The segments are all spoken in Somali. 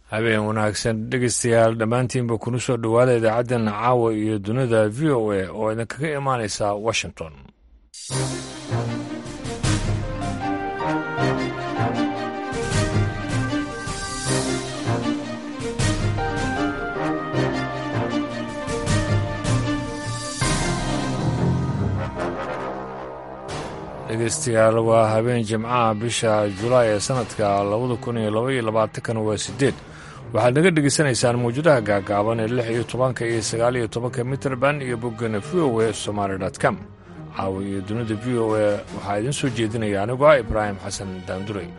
habeen wanaagsan dhegeystayaal dhammaantiinba kuna soo dhowaada idaacaddan caawa iyo dunida v o a oo idinkaga imaanaysa washington dhegeystayaal waa habeen jimcaha bisha julaay ee sanadka labada kun iyo laba iyo labaatankana waa sideed waxaad naga dhegeysanaysaan mawjadaha gaagaaban ee lix iyo tobanka iyo sagaal iyo tobanka mitrband iyo boggana v o a somaali com caawa iyo dunida v o a waxaa idiin soo jeedinaya anigoo ah ibraahim xasan daanduray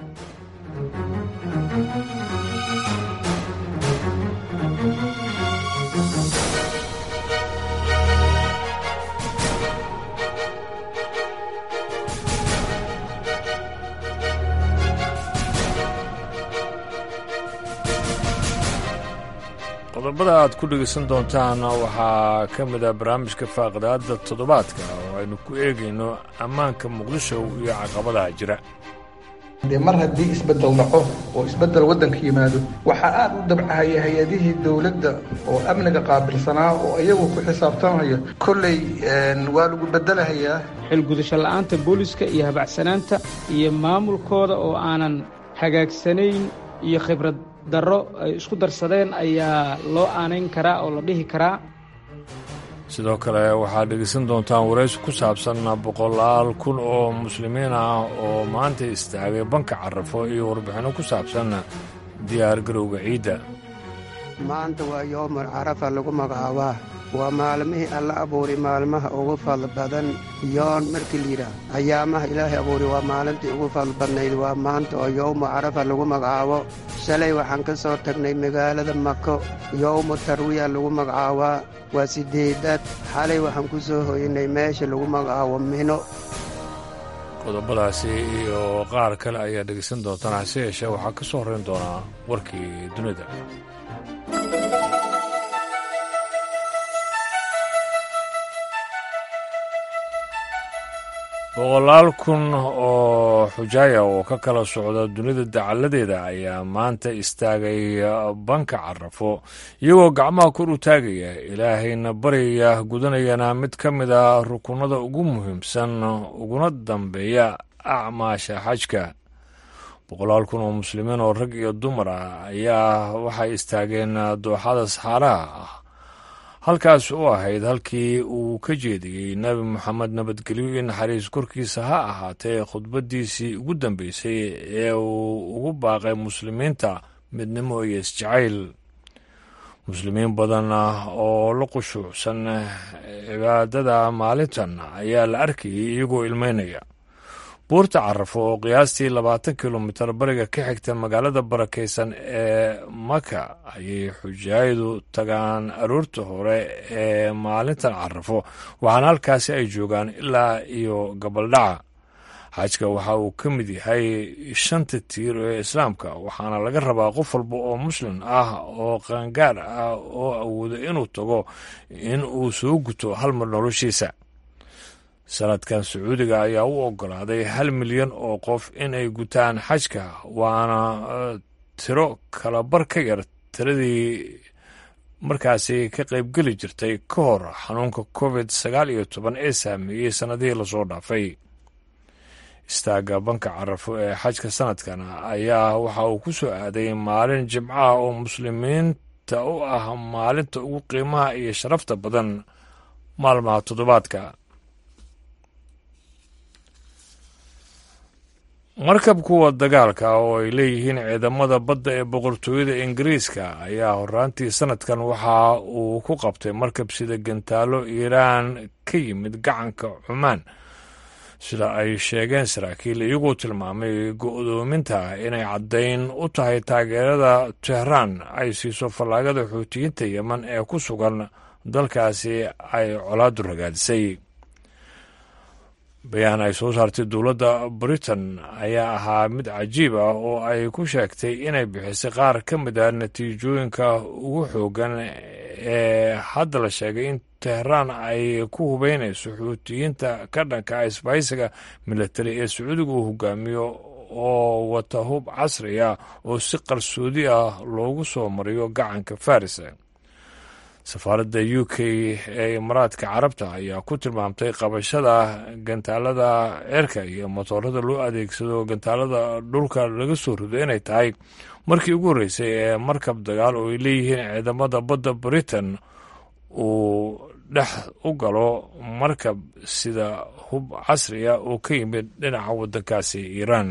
qodobada aad ku dhegaysan doontaan waxaa ka mid ah barnaamijka faaqidaadda toddobaadka oo aynu ku eegayno ammaanka muqdisho iyo caqabadaha jira dee mar haddii isbeddel dhaco oo isbeddel waddanka yimaado waxaa aad u dabcahaya hay-adihii dowladda oo amniga qaabilsanaa oo iyagu ku xisaabtamaya kolley waa lagu beddelahayaa xilgudasho la'aanta booliska iyo habacsanaanta iyo maamulkooda oo aanan hagaagsanayn iyo khibrad darro ay isku darsadeen ayaa loo aanayn karaa oo la dhihi karaa sidoo kale waxaad dhegaysan doontaan waraysi ku saabsan boqolaal kun oo muslimiin ah oo maanta istaagay banka carafo iyo warbixinno ku saabsan diyaar garowga ciidda maanta waa yoomul carafa lagu magacaabaa waa maalmihii alla abuuri maalmaha ugu fadl badan yoon markii layidhaah ayaamaha ilaahay abuuri waa maalintii ugu fadl badnayd waa maanta oo yowmu carafa lagu magacaabo shalay waxaan ka soo tagnay magaalada mako yowmu tarwiya lagu magacaabaa waa siddeedaad xalay waxaan ku soo hoynay meesha lagu magacaabo mino qodobadaasi iyo qaar kale ayaa dhegaysan doontaan hase yeeshee waxaa ka soo horrayn doonaa warkii dunida boqolaal kun oo xujaaya oo ka kala socda dunida dacalladeeda ayaa maanta istaagay banka carafo iyagoo gacmaha kor u taagaya ilaahayna baryaya gudanayana mid ka mid a rukunada ugu muhiimsan uguna dambeeya acmaasha xajka boqolaal kun oo muslimiin oo rag iyo dumar ah ayaa waxay istaageen dooxada saxaaraha ah halkaas u ahayd halkii uu ka jeediyey nebi moxamed nabadgelyo iyo naxariis korkiisa ha ahaatee khudbaddiisii ugu dambeysay ee uu ugu baaqay muslimiinta midnimo iyo isjacayl muslimiin badan oo la qushuucsan cibaadada maalintan ayaa la arkayay iyagoo ilmeynaya buurta carafo oo qiyaastii labaatan kilomitar bariga ka xigta magaalada barakaysan ee maka ayay xujaayadu tagaan aroorta hore ee maalintan carafo waxaana halkaasi ay joogaan ilaa iyo gabaldhaca xajka waxa uu ka mid yahay shanta tiir ee islaamka waxaana laga rabaa qof walba oo muslim ah oo qaangaar ah oo awoodo inuu tago in uu soo guto hal mar noloshiisa sanadkan sacuudiga ayaa u ogolaaday hal milyan oo qof in ay gutaan xajka waana tiro kalabar ka yar tiradii markaasi ka qaybgeli jirtay ka hor xanuunka covid sagaal iyo toban ee saameeyey sannadihii lasoo dhaafay istaagga banka carafo ee xajka sanadkan ayaa waxa uu ku soo aaday maalin jimcaha oo muslimiinta u ah maalinta ugu qiimaha iyo sharafta badan maalmaha toddobaadka markab kuwa dagaalka oo ay leeyihiin ciidamada badda ee boqortooyada ingiriiska ayaa horaantii sanadkan waxa uu ku qabtay markab sida gantaalo iiraan ka yimid gacanka cumaan sida ay sheegeen saraakiil iyagoo tilmaamay go'doominta inay caddayn u tahay taageerada tehraan ay siiso fallaagada xuutiyiinta yeman ee ku sugan dalkaasi ay colaadu ragaadisay bayaan ay soo saartay dowladda britain ayaa ahaa mid cajiib ah oo ay ku sheegtay inay bixisay qaar ka mid a natiijooyinka ugu xoogan ee hadda la sheegay in tehraan ay ku hubeynayso xuutiyiinta ka dhanka isbaysiga milatari ee sacuudiga uu hogaamiyo oo wata hub casri ah oo si qarsoodi ah loogu soo mariyo gacanka faris safaaradda u k ee imaaraadka carabta ayaa ku tilmaamtay qabashada gantaalada ceerka iyo motoorada loo adeegsado gantaalada dhulka laga soo rido inay tahay markii ugu horreysay ee markab dagaal oo ay leeyihiin ciidamada badda britain uu dhex u galo markab sida hub casriya oo ka yimid dhinaca waddankaasi iiraan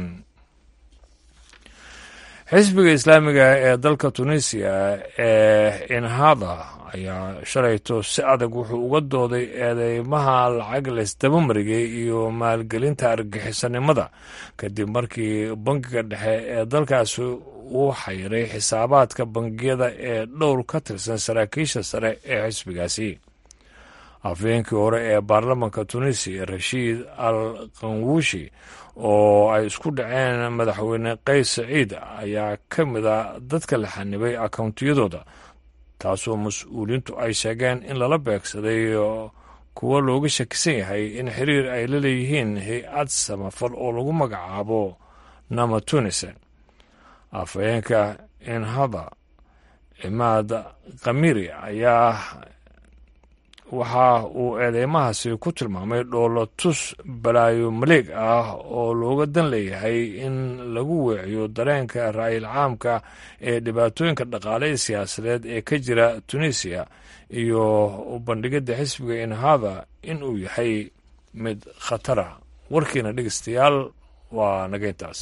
xisbiga islaamiga ee dalka tunisiya ee inhada ayaa shalayto si adag wuxuu uga dooday eedeymaha lacag laysdabamarigay iyo maalgelinta argagixisanimada kadib markii bangiga dhexe ee dalkaasi uu xayiray xisaabaadka bangiyada ee dhowr ka tirsan saraakiisha sare ee xisbigaasi afhayeenkii hore ee baarlamanka tunisiya rashiid al kanwushi oo ay isku dhaceen madaxweyne qays saciid ayaa ka mid a dadka la xanibay akawntiyadooda taasoo mas-uuliintu ay sheegeen in lala beegsaday kuwo looga shakisan yahay in xiriir ay la leeyihiin hay-ad samafal oo lagu magacaabo nama tunise afhayeenka inhada cimaad kamiri ayaa waxa uu eedeymahaasi ku tilmaamay dhoolo tus balaayo maleeg ah oo looga dan leeyahay in lagu weeciyo dareenka ra'yil caamka ee dhibaatooyinka dhaqaale ee siyaasadeed ee ka jira tunisiya iyo bandhigidda xisbiga inhada in uu yahay mid khatara warkiina dhegeystayaal waa nageyntaas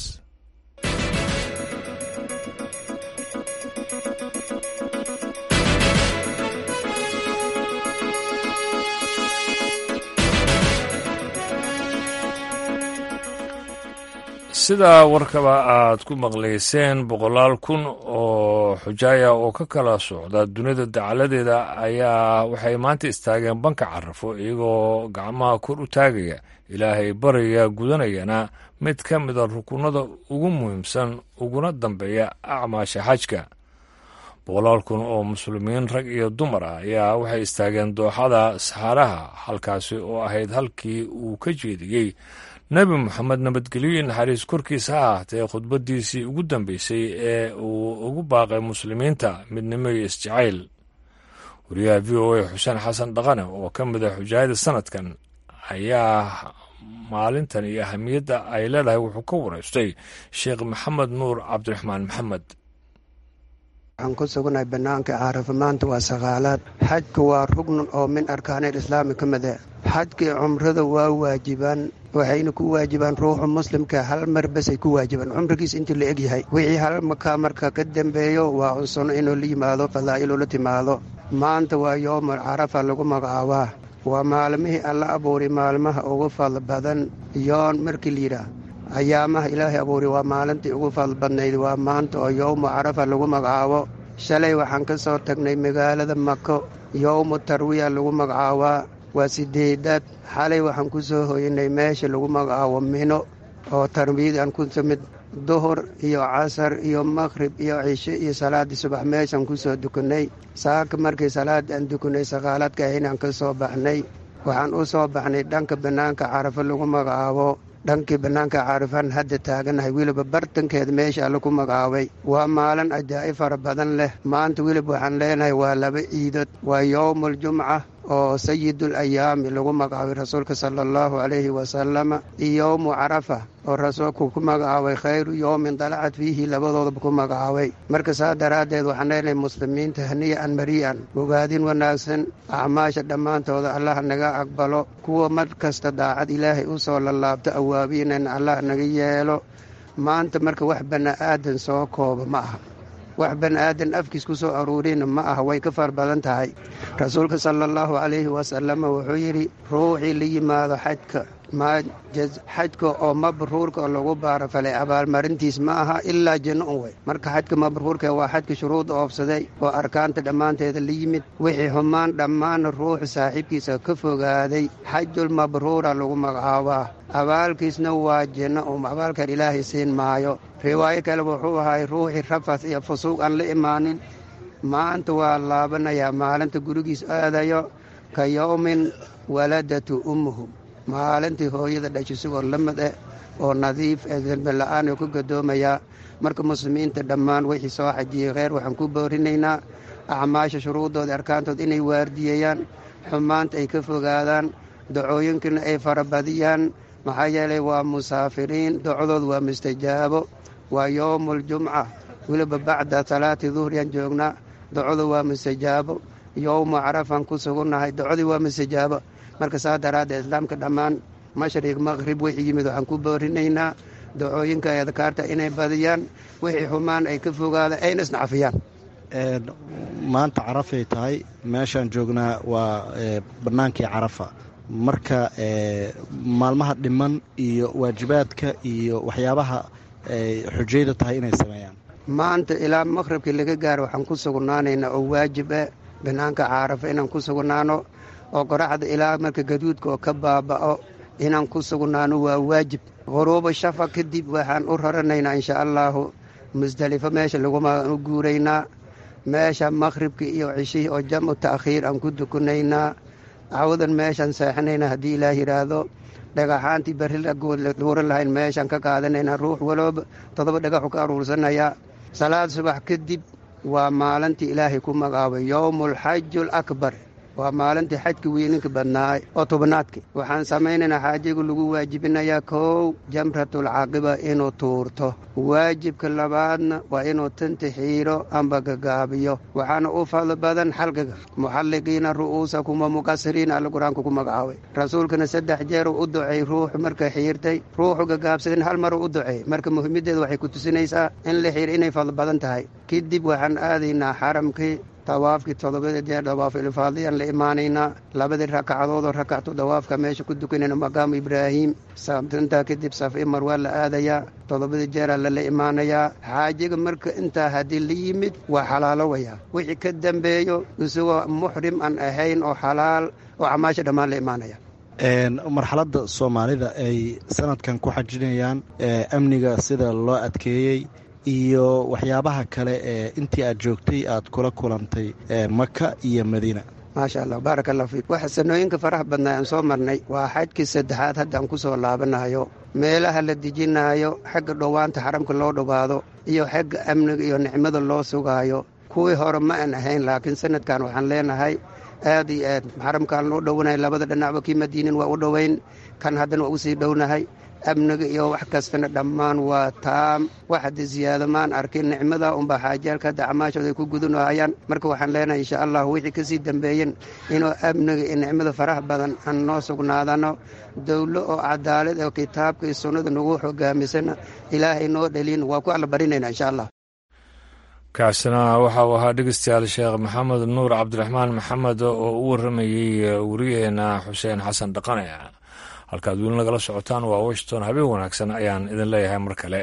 sidaa warkaba aad ku maqlayseen boqolaal kun oo xujaaya oo ka kala socda dunida dacaladeeda ayaa waxay maanta istaageen banka carafo iyagoo gacmaha kor u taagaya ilaahay baraya gudanayana mid ka mida rukunada ugu muhiimsan uguna dambeeya acmaasha xajka boqolaal kun oo muslimiin rag iyo dumar ah ayaa waxay istaageen dooxada saxaaraha halkaasi oo ahayd halkii uu ka jeediyey nebi moxamed nabadgelyo iyo naxariis korkiisa ha ahaatee khudbaddiisii ugu dambeysay ee uu ugu baaqay muslimiinta midnimo iyo isjacayl wariyaha v o a xuseen xasan dhaqane oo ka mid a xujaayada sanadkan ayaa maalintan iyo ahamiyadda ay leedahay wuxuu ka wareystay sheekh maxamed nuur cabdiraxmaan maxamed waxaan ku sugannahay bannaanka caarafa maanta waa saqaalaad xajka waa rugnan oo min arkaanil islaami ka mid ah xajkii cumrada waa waajibaan waxayna ku waajibaan ruuxa muslimka hal mar basay ku waajibaan cumrigiis intii la eg yahay wixii hal makaa marka ka dambeeyo waa cunsuno inuu la yimaado fadaa'iluu la timaado maanta waa yoomul carafa lagu magacaabaa waa maalmihii alla abuuray maalmaha ugu fadl badan yoon markii layidhaah ayaamaha ilaahay abuuray waa maalintii ugu fadl badnayd waa maanta oo yowmu carafa lagu magacaabo shalay waxaan ka soo tagnay magaalada mako yowmu tarwiya lagu magacaabaa waa sideedaad xalay waxaan ku soo hoyanay meesha lagu magacaabo mino oo tarwiyad aan ku timid duhur iyo casar iyo maqhrib iyo cishe iyo salaaddii subax meeshaan ku soo dukanay saaka markii salaaddii aan dukanay saqaaladka inaan ka soo baxnay waxaan u soo baxnay dhanka bannaanka carafo lagu magacaabo dhankii bannaanka caarifaan hadda taaganahay weliba bartankeeda meesha alla ku magacaabay waa maalin ajaa'ib fara badan leh maanta welib waxaan leenahay waa laba ciidood waa yowmualjumca oo sayidul ayaami lagu magacaabay rasuulka sala allahu calayhi wasalama iyo yowmu carafa oo rasuulku ku magacaabay khayru yowmin dalacad fiihi labadoodaba ku magacaabay marka saa daraaddeed waxaan leenahay muslimiinta haniya-an mari'an ogaadin wanaagsan acmaasha dhammaantooda allah naga aqbalo kuwa mar kasta daacad ilaahay u soo lallaabto awaabiinan allah naga yeelo maanta marka wax bani'aadan soo kooba ma aha wax bani'aadan afkiis ku soo aruurina ma aha way ka far badan tahay rasuulka sala allahu calayhi wasalama wuxuu yidhi ruuxii la yimaado xajka xajka oo mabruurka oo lagu baarafalay abaalmarintiis ma aha ilaa janno un wey marka xajka mabruurka waa xajka shuruudda oobsaday oo arkaanta dhammaanteeda la yimid wixii xumaan dhammaanna ruuxu saaxiibkiisa ka fogaaday xajul mabruura lagu magacaabaa abaalkiisna waa janno um abaalkan ilaahay siin maayo riwaayo kale wuxuu ahay ruuxii rafas iyo fusuuq aan la imaanin maanta waa laabanayaa maalinta gurigiis aadayo ka yowmin waladatu ummuhu maalintii hooyada dhashay sigoo la mid eh oo nadiif ee dembi la-aan oo ku gadoomayaa marka muslimiinta dhammaan wixii soo xajiyey kheyr waxaan ku boorinaynaa acmaasha shuruuddooda arkaantood inay waardiyeeyaan xumaanta ay ka fogaadaan dacooyinkana ay farabadiyaan maxaa yeelay waa musaafiriin docdooda waa mustajaabo waa yowmuuljumca weliba bacda salaati duhriyaan joognaa docdu waa mustajaabo yowmu carafaan ku sugunnahay docdii waa mustajaabo marka saa daraaddeed islaamka dhammaan mashriq maqhrib wixii yimid waxaan ku boorinaynaa dacooyinka ay adkaarta inay badiyaan wixii xumaan ay ka fogaadaan ayna isnacafiyaan maanta carafay tahay meeshaan joognaa waa bannaankii carafa marka maalmaha dhiman iyo waajibaadka iyo waxyaabaha xujayda tahay inay sameeyaan maanta ilaa maqhribkii laga gaaro waxaan ku sugnaanaynaa oo waajib ah bannaanka carafa inaan ku sugnaano oo qoraxda ilaa marka gaduudka oo ka baaba'o inaan ku sugnaano waa waajib quruuba shafa kadib waxaan u raranaynaa insha allaahu musdelifo meesha laguma u guuraynaa meesha maqhribkii iyo cishihii oo jamcu ta'khiir aan ku dukunaynaa cawadan meeshaan seexanaynaa haddii ilaah yidhaahdo dhagaxaantii berri laguuran lahayn meeshaan ka qaadanaynaa ruux walooba toddoba dhagaxu ka aruursanayaa salaad subax kadib waa maalintii ilaahay ku magacaabay yowmualxaju alakbar waa maalintii xajka weyninka badnaay oo tobnaadki waxaan samaynaynaa xaajigu lagu waajibinayaa kow jamratulcaaqiba inuu tuurto waajibka labaadna waa inuu tanti xiiro amba gagaabiyo waxaana u fadlo badan xalqiga muxalliqiina ru'uusakum wa muqasiriina alla qur-aanka ku magacaabay rasuulkana saddex jeer uu u duceey ruuxu marka xiirtay ruuxu gagaabsadin hal maruu u duceey marka muhiimaddeeda waxay ku tusinaysaa in la xiir inay fadlo badan tahay kadib waxaan aadaynaa xaramkii dawaafkii toddobada jeer dawaafilfaadiyaan la imaanaynaa labadii rakacadoodoo rakactu dawaafka meesha ku dukanayna maqaamu ibraahiim intaa kadib safi mar waa la aadayaa toddobadii jeeraa lala imaanayaa xaajiga marka intaa haddii la yimid waa xalaalowayaa wixii ka dambeeyo isagoo muxrim aan ahayn oo xalaal oo camaasha dhammaan la imaanaya marxaladda soomaalida ay sanadkan ku xajinayaan amniga sida loo adkeeyey iyo waxyaabaha kale ee intii aad joogtay aad kula kulantay maka iyo madiina maasha allah baaraka allah fiik waxa sanooyinka faraha badnaa aan soo marnay waa xajkii saddexaad haddaan ku soo laabanayo meelaha la dejinaayo xagga dhowaanta xaramka loo dhowaado iyo xagga amniga iyo nicmada loo sugaayo kuwii hore ma aan ahayn laakiin sanadkan waxaan leenahay aad iyo aad xaramkaan loo dhowanahay labada dhinacba kii madiinin waa u dhoweyn kan haddana waa usii dhownahay amniga iyo wax kastana dhammaan waa taam wax hadda ziyaado maan arkin nicmada unbaa xaajaalka hadda camaashooda ay ku gudanahayaan marka waxaan leenahay insha allah wixii kasii dambeeyen inuu amniga iyo nicmada faraha badan aan noo sugnaadano dowlo oo cadaalad oo kitaabka iyo sunnada nagu hogaamisana ilaahay noo dhalin waa ku alla barinayna insha allah kaasina waxa uu ahaa dhegeystayaal sheekh maxamed nuur cabdiraxmaan maxamed oo u waramayey wariyaheena xuseen xasan dhaqane halkaad weli nagala socotaan waa washington habeen wanaagsan ayaan idin leeyahay mar kale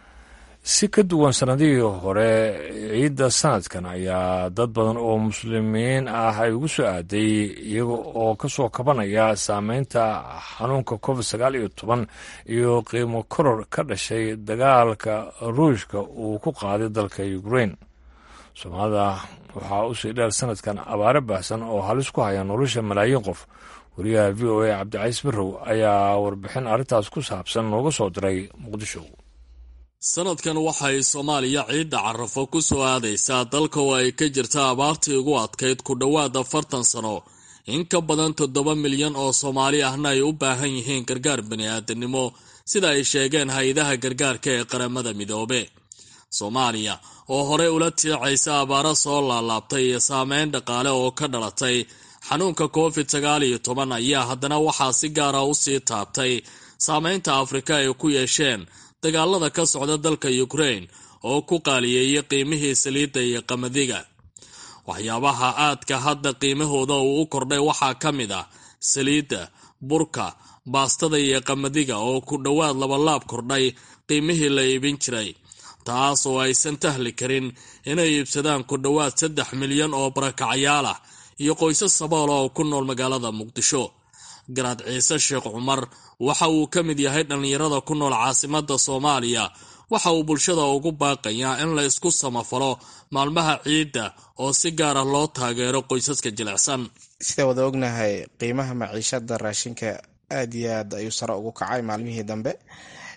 si ka duwan sanadihii hore ciidda sanadkan ayaa dad badan oo muslimiin ah ay ugu soo aaday iyaga oo ka soo kabanaya saameynta xanuunka covid sagaal iyo toban iyo qiimo koror ka dhashay dagaalka ruushka uu ku qaaday dalka ukrain soomaalida waxaa usii dheer sanadkan abaare baahsan oo halis ku haya nolosha malaayiin qof wariyaha v o a cabdicaiis barrow ayaa warbixin arrintaas ku saabsan nooga soo diray muqdisho sanadkan waxay soomaaliya ciidda carafo ku soo aadaysaa dalka oo ay ka jirta abaartii ugu adkayd ku dhowaad afartan sano in ka badan toddoba milyan oo soomaali ahna ay u baahan yihiin gargaar bani-aadamnimo sida ay sheegeen hay-adaha gargaarka ee qaramada midoobe soomaaliya oo horey ula tiicaysa abaaro soo laalaabtay iyo saameyn dhaqaale oo ka dhalatay xanuunka covid sagaal iyo toban ayaa haddana waxaa si gaara u sii taabtay saameynta afrika ay ku yeesheen dagaalada ka socda dalka ukrain oo ku qaaliyeeyay qiimihii saliidda iyo qamadiga waxyaabaha aadka hadda qiimahooda uu u kordhay waxaa ka mid ah saliidda burka baastada iyo qamadiga oo ku dhowaad labalaab kordhay qiimihii la iibin jiray taas oo aysan tahli karin inay iibsadaan ku dhowaad saddex milyan oo barakacyaal ah iyo qoysas saboola oo ku nool magaalada muqdisho garaad ciise sheekh cumar waxa uu ka mid yahay dhallinyarada ku nool caasimadda soomaaliya waxa uu bulshada ugu baaqayaa in la isku samafalo maalmaha ciidda oo si gaara loo taageero qoysaska jilicsan sida wada ognahay qiimaha maciishada raashinka aad iyo aad ayuu sare ugu kacay maalmihii dambe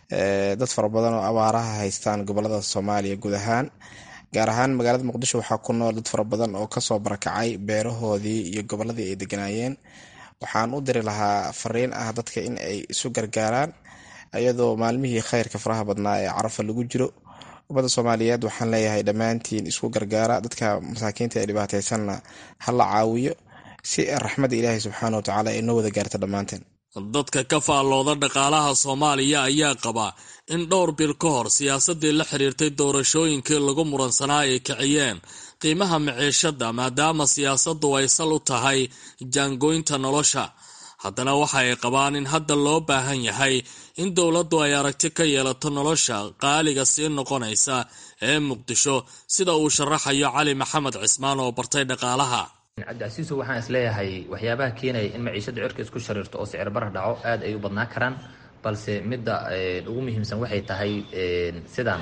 dad fara badan oo abaaraha haystaan gobolada soomaaliya guud ahaan gaar ahaan magaalada muqdisho waxaa ku nool dad fara badan oo kasoo barakacay beerahoodii iyo goboladii ay deganaayeen waxaan u diri lahaa fariin ah dadka in ay isu gargaaraan iyadoo maalmihii khayrka faraha badnaa ee carafa lagu jiro ummadda soomaaliyeed waxaan leeyahay dhammaantiin isku gargaara dadka masaakiinta ee dhibaateysanna ha la caawiyo si raxmadda ilaahay subxaana watacaala ay noo wada gaarta dhammaanteen dadka ka faallooda dhaqaalaha soomaaliya ayaa qaba in dhowr bil ka hor siyaasadii la xiriirtay doorashooyinkii lagu muransanaa ay kiciyeen qiimaha maciishada maadaama siyaasaddu ay sal u tahay jaangoynta nolosha haddana waxa ay qabaan in hadda loo baahan yahay in dowladdu ay aragti ka yeelato nolosha qaaliga sii noqonaysa ee muqdisho sida uu sharaxayo cali maxamed cismaan oo bartay dhaqaalaha cabdicasiiso waxaan isleeyahay waxyaabaha keenaya in maciishada cirka isku shariirto oo sicir bara dhaco aad ay u badnaan karaan balse midda ugu muhiimsan waxay tahay sidaan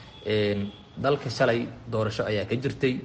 dalka shalay doorasho ayaa ka jirtay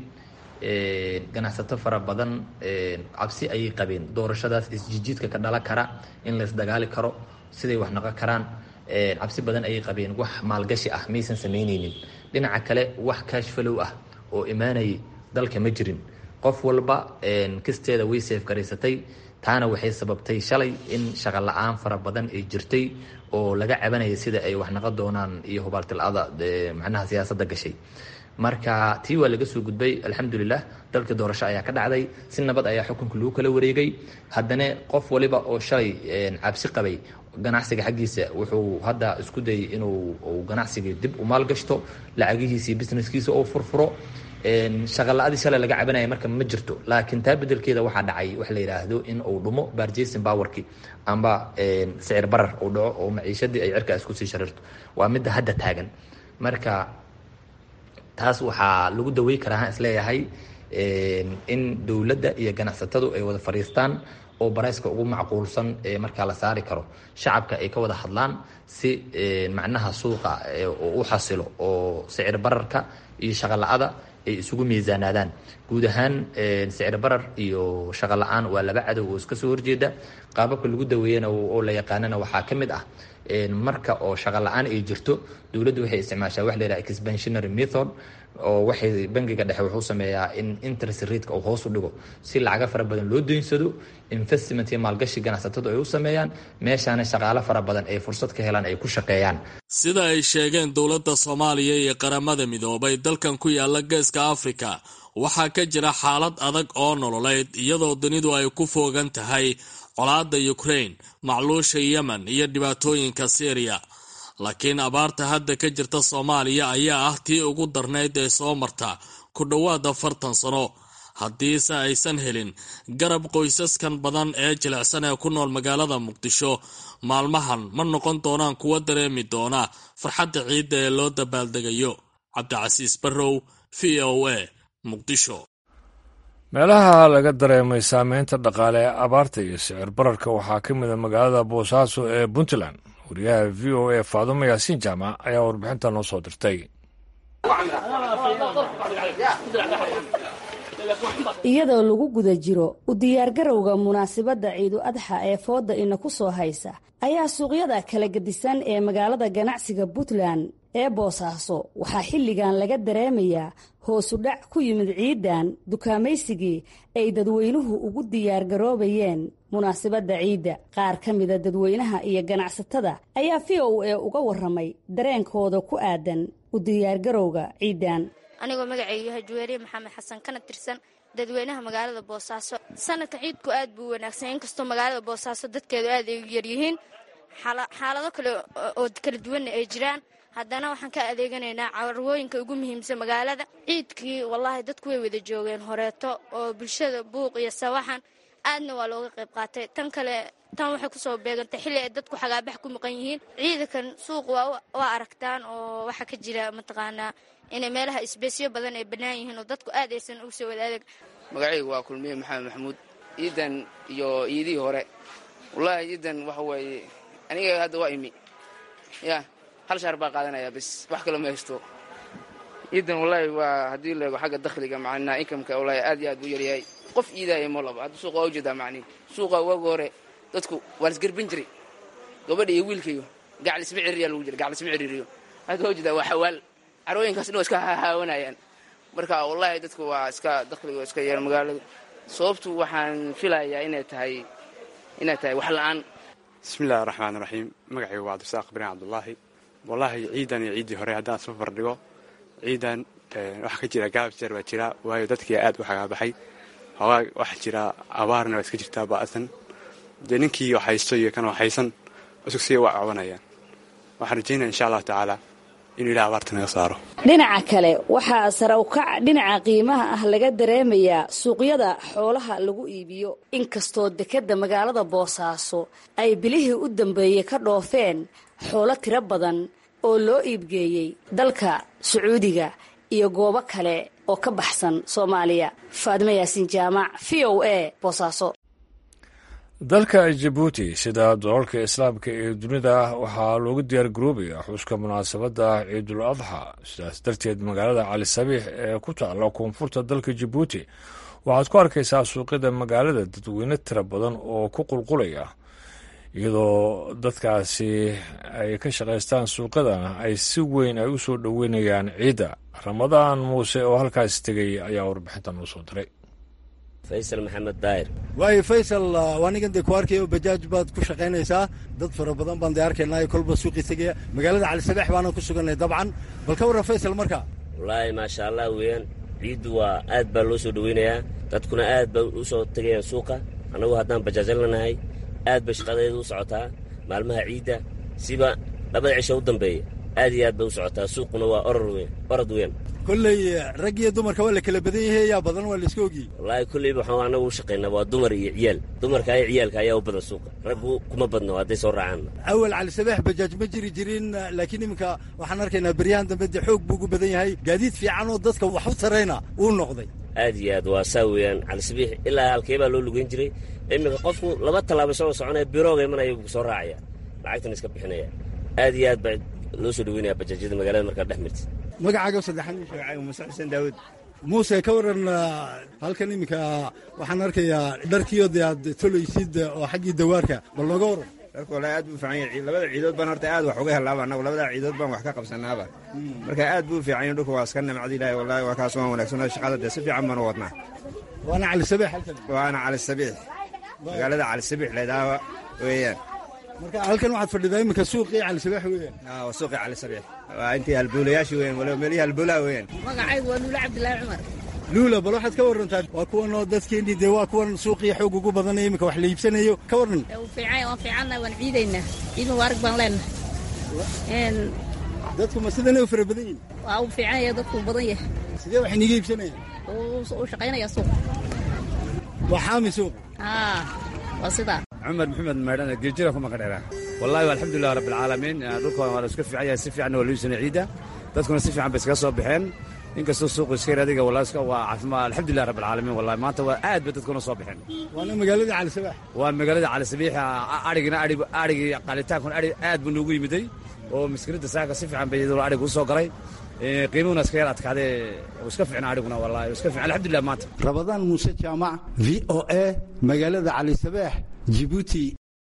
ganacsato fara badan cabsi ayay qabeen doorashadaas isjijiidka ka dhalan kara in laysdagaali karo siday wax noqon karaan cabsi badan ayay qabeen wax maalgashi ah maysan samaynaynin dhinaca kale wax kaashfalow ah oo imaanayay dalka ma jirin qof walba kisteeda way seef garaysatay taana waxay sababtay shalay in shaqo la-aan fara badan ay jirtay oo laga cabanaya sida ay wax naqon doonaan iyo hubaaltilada macnaha siyaasadda gashay marka tii waa laga soo gudbay alxamdulilah dalkii doorasho ayaa ka dhacday si nabad ayaa xukunka lagu kala wareegay haddana qof waliba oo shalay cabsi qabay ganacsiga xaggiisa wuxuu hadda isku dayay inuu ganacsiga dib u maalgashto lacagihiisii businesskiisa oo furfuro shaqala-adii shalay laga cabanaya marka ma jirto laakiin taa bedelkeeda waxaa dhacay wax la yidhaahdo in uu dhumo barjason powerki amba sicir barar uu dhaco oo maciishadii ay cirkaas kusii shariirto waa midda hadda taagan marka taas waxaa lagu dawey karaa isleeyahay in dowladda iyo ganacsatadu ay wada fadhiistaan oo barayska ugu macquulsan ee markaa la saari karo shacabka ay ka wada hadlaan si macnaha suuqa u xasilo oo sicir bararka iyo shaqala-ada ay isugu miisaanaadaan guud ahaan sicir barar iyo shaqo la-aan waa laba cadow oo iska soo horjeeda qaababka lagu daweeyana oo la yaqaanana waxaa ka mid ah marka oo shaqo la-aan ay jirto dowladdu waxay isticmaashaa wax la yidhaha expansionary method oo waxay bangiga dhexe wuxuu sameeyaa in interest rateka uu hoos u dhigo si lacaga fara badan loo daynsado investment iyo maalgashi ganacsatadu ay u sameeyaan meeshaana shaqaalo fara badan ay fursad ka helaan ay ku shaqeeyaan sida ay sheegeen dowladda soomaaliya iyo qaramada midoobay dalkan ku yaala geeska afrika waxaa ka jira xaalad adag oo nololeyd iyadoo dunidu ay ku foogan tahay colaadda ukraine macluusha yemen iyo dhibaatooyinka syriya laakiin abaarta hadda ka jirta soomaaliya ayaa ah tii ugu darnayd ee soo marta ku dhowaad afartan sano haddiise aysan helin garab qoysaskan badan ee jilicsan ee ku nool magaalada muqdisho maalmahan ma noqon doonaan kuwa dareemi doona farxadda ciidda ee loo dabaaldegayo cabdicasiis barrow v o a muqdisho meelaha laga dareemay saameynta dhaqaale ee abaarta iyo sicir bararka waxaa ka mid a magaalada boosaaso ee puntland wariyaha v o a faadumo yaasiin jaamac ayaa warbixinta noo soo dirtay iyadoo lagu guda jiro u diyaargarowga munaasabadda ciidu adxa ee fooda ina ku soo haysa ayaa suuqyada kala gedisan ee magaalada ganacsiga puntland ee boosaaso waxaa xilligan laga dareemayaa hoosudhac ku yimid ciidan dukaamaysigii ay dadweynuhu ugu diyaargaroobayeen munaasabadda ciidda qaar ka mida dadweynaha iyo ganacsatada ayaa v o a uga waramay dareenkooda ku aadan u diyaargarowga ciidan anigoo magacaygu yahay juweeriye maxamed xasan kana tirsan dadweynaha magaalada boosaaso sanadka ciidku aad buu wanaagsan inkastoo magaalada boosaaso dadkeedu aad ay u yaryihiin xaalado kale oo kala duwanna ay jiraan haddana waxaan ka adeeganaynaa carwooyinka ugu muhiimsan magaalada ciidkii wallaahi dadku way wada joogeen horeeto oo bulshada buuq iyo sawaxan aadna waa looga qayb qaatay tan kale tan waxay kusoo beegantay xilli ay dadku xagaabax ku maqan yihiin ciidankan suuq waa aragtaan oo waxaa ka jira mataqaanaa inay meelaha isbeesyo badan ay bannaan yihiin oo dadku aad aysan ugu soo wadaadeg magacaygu waa kulmiye maxamed maxamuud ciidan iyo iidihii hore wallaahi ciidan waxa weeye aniga hadda waa imi ya hal shaar baa qaadanaya bis wax kaloo ma haysto ciidan wallaahi waa haddii leego xagga dakhliga macnaa inkamka wallaahi aad iyo aad buu yaryahay qof iidaaya ma laba hadda suuqa waa ujeedaa macnihi suuqa waagu hore dadku waa lasgerbin jiray gabadha iyo wiilkayo gaclisma ciriiriya lagu jira gaclisma ciriiriyo hadda waa jeedaa waa xawaal carooyinkaas dhan waa iska hahaawanayaan marka wallahi dadku waa iska dakhliga waa iska yar magaalada sababtu waxaan filayaa inay tahay inay tahay wax la-aan bismillahi raxmaan raxiim magacaygu waa cabdisaaq ibraahim cabdulaahi wallaahi ciidan iyo ciiddii hore haddaan soo fardhigo ciidan waxaa ka jira gaab jeer baa jira waayo dadkii aad u xagaabaxay hoogaa waxaa jira abaarna waa iska jirtaa ba'san dee ninkii wax haysto iyo kan wax haysan isku sii waa cabanayaan waxaan rajaynaya insha allahu tacaala inuu ilaah abaarta naga saaro dhinaca kale waxaa sare ukac dhinaca qiimaha ah laga dareemayaa suuqyada xoolaha lagu iibiyo inkastoo dekedda magaalada boosaaso ay bilihii u dambeeyey ka dhoofeen xoolo tiro badan oo loo iibgeeyey dalka sacuudiga iyo goobo kale oo ka baxsan soomaaliya faadime yaasiin jaamac v o a boosaaso dalka jabuuti sida dalalka islaamka ee dunida waxaa loogu diyaar garoobayaa xuska munaasabadda ciidul adxa sidaas darteed magaalada cali sabiix ee ku taalla koonfurta dalka jabuuti waxaad ku arkaysaa suuqyada magaalada dadweyne tira badan oo ku qulqulaya iyadoo dadkaasi ay ka shaqaystaan suuqyadana ay si weyn ay u soo dhoweynayaan ciidda ramadaan muuse oo halkaas tegay ayaa warbixinta noo soo diray faysal maxamed daahir waayo faysal anigan dee ku arkayo bajaaj baad ku shaqaynaysaa dad fara badan baan dee arkaynaa kolba suuqii tegaya magaalada cali sabeex baanan ku suganay dabcan bal ka warran faysal marka wallaahi maasha allah weeyaan ciiddu waa aad baa loo soo dhoweynayaa dadkuna aad bay u soo tegayaan suuqa annagu haddaan bajaajal lanahay aad bay shaqadeedu u socotaa maalmaha ciidda siba labada cisho u dambeeya aad iyo aad bay u socotaa suuquna waa orod weyn kolley rag iyo dumarka waa la kala badan yahay yaa badan waa laiska ogiyey wallaahi kolleyba waxaan annagu u shaqaynaa waa dumar iyo ciyaal dumarka iyo ciyaalka ayaa u badan suuqa raggu kuma badno hadday soo raacaan awal cali sabeex bajaaj ma jiri jirin laakiin iminka waxaan arkaynaa beryahan dambe dee xoog buu ugu badan yahay gaadiid fiican oo dadka wax u tarayna uu noqday aad iyo aad waa saa weeyaan cali sabiix ilaa halkee baa loo lugeyn jiray iminka qofku laba tallaabo isagoo soconaya birooga imanaya buu soo raacaya lacagtan iska bixinaya aad iyo aad baa loo soo dhaweynaya bajaajyada magaalada markaa dhex mirta magacaaga saddexan muuse xuseen daawud muuse ka waran halkan iminka waxaan arkayaa dharkiyo dee aad tolaysid oo xaggii dawaarka bal nooga waran dharku wallaahi aad buu fiican yahay labada ciidood baan horta aad wax uga helaaba annagu labada ciidood baan wax ka qabsanaaba marka aad buu fiican yahay dhulku waa iska nimcada ilaahay wallaahi waa kaas waan wanaagsan shaqada dee si fiican baan u wadnaa waana cali sabiix halkan waana cali sabiix magaalada cali sabiix leedaawa weeyaan marka halkan waxaad fadhidaa iminka suuqii cali sabeex weeyaan waa suuqii cali sabeex waa intii halbuulayaashii weeyaan waliba meelihii halbuulaha weeyaan magacaygu waa luula cabdilaahi cumar luula bal waxaad ka warantaa waa kuwan oo dadkeennii dee waa kuwan suuqii xoog ugu badanaya iminka wax la iibsanayo ka waran fiican waan fiicannahay waan ciidaynaa ciid mubaarak baan leenahay dadku ma sidanay u fara badan yihin waa uu fiican yahay dadku badan yahay sidee wax iniga iibsanayaan uu shaqaynaya suuq waa xaami suuq haa waa sidaa cumar maxamed maydhana geejira kuma qadheera wallahi alxamdulilah rabbilcaalamiin dhulka waa la iska fiican yahay si fiicanna waa loo iibsanay ciidda dadkuna si fiican bay iskaga soo baxeen inkastoo suuqu iska yar adiga wallahi iska waa caafimaad alxamdulilah rabbilcaalamiin wallahi maanta waa aad bay dadkuna soo baxeen waana magaalada cali sabeex waa magaalada cali sabiix adhigina adhig adhigii qalitaankuna adhig aad buu noogu yimiday oo maskiinada saaka si fiican bay iyadoo adhig u soo galay qiimuhuna iska yar adkaadee iska fiicna adhiguna wallahi iska fiican alxamdulilah maanta rabadaan muuse jaamac v o a magaalada cali sabeex jibuuti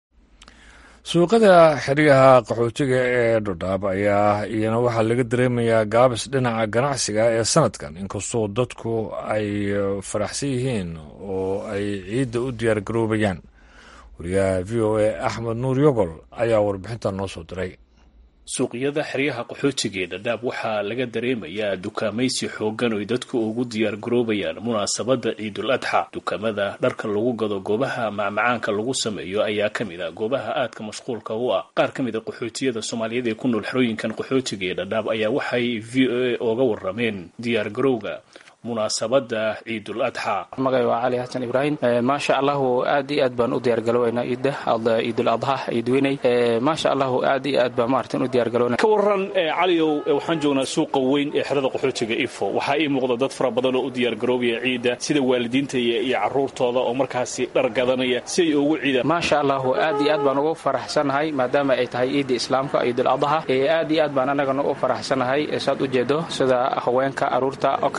suuqada xeryaha qaxootiga ee dhodhaab ayaa iyana waxaa laga dareemayaa gaabis dhinaca ganacsiga ee sanadkan inkastoo dadku ay faraxsan yihiin oo ay ciidda u diyaar garoobayaan wariyaha v o a axmed nuur yogol ayaa warbixintan noo soo diray suuqyada xeryaha qaxootiga ee dhadhaab waxaa laga dareemayaa dukaamaysi xoogan oy dadku ugu diyaar garoobayaan munaasabadda ciidul adxa dukaamada dharka lagu gado goobaha macmacaanka lagu sameeyo ayaa ka mid a goobaha aadka mashquulka u ah qaar ka mid a qaxootiyada soomaaliyeed ee ku nool xerooyinkan qaxootiga ee dhadhaab ayaa waxay v o a ooga warameen diyaar garowga munaasabada ciidul adxa magay waa cali xasan ibraahim maasha allahu aad iyo aad baan u diyaargaloweynaa ciidda ciidul adxa ciidweynay maasha allahu aad iyo aad baan maartin u diyaargalowna ka waran caliow waxaan joognaa suuqa weyn ee xerada qaxootiga ifo waxaa ii muuqda dad fara badan oo u diyaargaroobaya ciidda sida waalidiinta iyo caruurtooda oo markaasi dhar gadanaya si ay ugu ciidaan maasha allahu aad iyo aad baan ugu faraxsanahay maadaama ay tahay ciidda islaamka ciidul adxa aad iyo aad baan anagana u faraxsanahay saad u jeedo sida haweenka caruurta oo kale iyo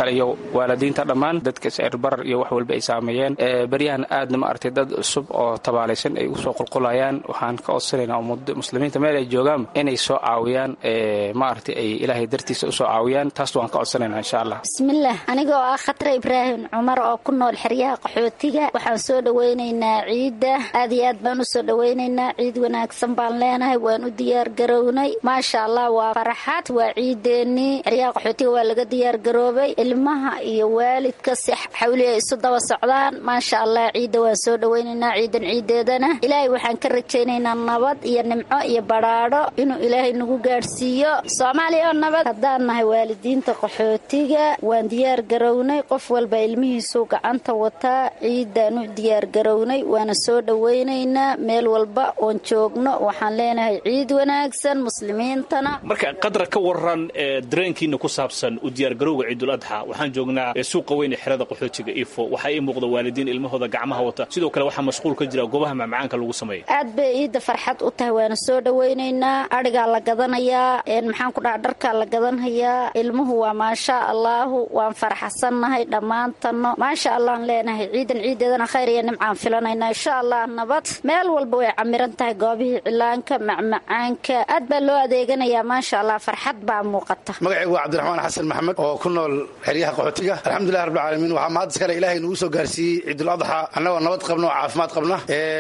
waalidiinta dhammaan dadka sicirbarar iyo wax walba ay saameeyeen beryahan aadna ma aragtay dad cusub oo tabaalaysan ay usoo qulqulayaan waxaan ka codsanaynaa muslimiinta meel ay joogaan inay soo caawiyaan ma aragtay ay ilaahay dartiisa usoo caawiyaan taas waan ka codsanaynaa insha allah bismillaah anigoo ah khatre ibraahim cumar oo ku nool xeryaha qaxootiga waxaan soo dhowaynaynaa ciidda aad iyo aad baan usoo dhowaynaynaa ciid wanaagsan baan leenahay waan u diyaar garownay maasha allah waa faraxad waa ciideennii xeryaha qaxootiga waa laga diyaar garoobay ilmaha iyo waalidka si xawli ay isu daba socdaan maasha allah ciidda waan soo dhowaynaynaa ciidan ciideedana ilaahay waxaan ka rajaynaynaa nabad iyo nimco iyo badhaadho inuu ilaahay nagu gaadhsiiyo soomaaliya oo nabad haddaan nahay waalidiinta qaxootiga waan diyaar garownay qof walba ilmihiisuu gacanta wataa ciidaan u diyaar garownay waana soo dhowaynaynaa meel walba oon joogno waxaan leenahay ciid wanaagsan muslimiintana marka qadra ka waran dareenkiina ku saabsan u diyaargarowga ciidul adxa waxaan joognaa suuqa weyn ee xerada qaxootiga ifo waxaa ii muuqda waalidiin ilmahooda gacmaha wata sidoo kale waxaa mashquul ka jira goobaha macmacaanka lagu sameeya aad bay ciidda farxad u tahay waana soo dhowaynaynaa adhigaa la gadanayaa maxaan ku dhaha dharkaa la gadanhayaa ilmuhu waa maasha allaahu waan faraxsannahay dhammaantanno maasha allahan leenahay ciidan ciideedana khayr iyo nimcaan filanaynaa insha allah nabad meel walba way camiran tahay goobihii cilaanka macmacaanka aad baa loo adeeganayaa maasha allah farxad baa muuqata magacaygu waa cabdiraxmaan xasan maxamed oo ku nool xeryaha qaxootiga alxamdulilah rabbilcaalamiin waxaa mahad iskale ilaahay nugu soo gaarsiiyey ciidul adxa annagoo nabad qabna oo caafimaad qabna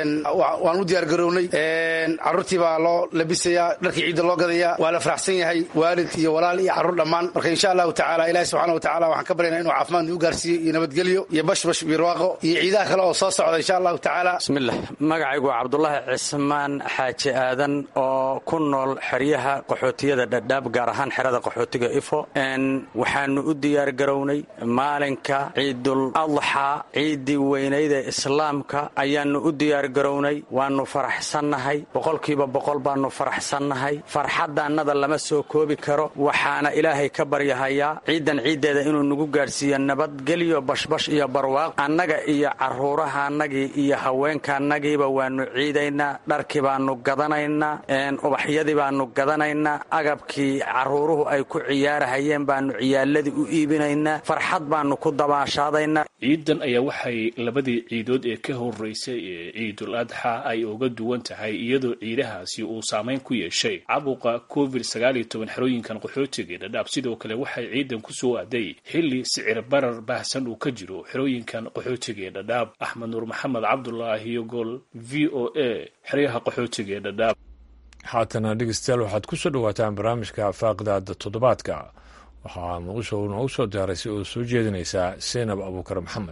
waan u diyaar garownay carruurtii baa loo labisayaa dharkii ciidda loo gadayaa waa la faraxsan yahay waalid iyo walaal iyo carruur dhammaan marka insha allahu tacala ilahi subxana wa tacala waxaan ka baryaynaa inuu caafimaad nagu gaarsiiyo iyo nabadgelyo iyo bashbash iyo barwaaqo iyo ciidaha kale oo soo socda insha allahu tacaala bismilah magacaygu waa cabdulaahi cismaan xaaji aadan oo ku nool xeryaha qaxootiyada dhadhaab gaar ahaan xerada qaxootiga ifo waxaanu u diyaar garownay maalinka ciidul adxa ciiddii weynayda islaamka ayaanu u diyaar garownay waannu faraxsannahay boqolkiiba boqol baannu faraxsannahay farxaddaannada lama soo koobi karo waxaana ilaahay ka baryahayaa ciiddan ciiddeeda inuu nagu gaadhsiiyo nabadgelyo bashbash iyo barwaaq annaga iyo carruurahaannagii iyo haweenkaannagiiba waannu ciidaynaa dharkii baannu gadanaynaa ubaxyadii baannu gadanaynaa agabkii carruuruhu ay ku ciyaarahayeen baannu ciyaaladii u iibinaynaa farxad baannu ku dabaashaadaynaa ciidan ayaa waxay labadii ciidood ee ka horeysay ee ciidul adxa ay uga duwan tahay iyadoo ciidahaasi uu saameyn ku yeeshay cabuqa covid sagaaliyo toban xerooyinkan qaxootiga ee dhadhaab sidoo kale waxay ciidan ku soo aaday xilli sicir barar baahsan uu ka jiro xerooyinkan qaxootiga ee dhadhaab axmed nuur maxamed cabdulaahi yogol v o a xeryaha qaxootiga ee dhadhaab haatana dhegeystayaal waxaad ku soo dhowaataan barnaamijka faaqidaada toddobaadka waxaa muqdisho noogu soo diyaaray si oo soo jeedinaysaa seynab abuukar maxamed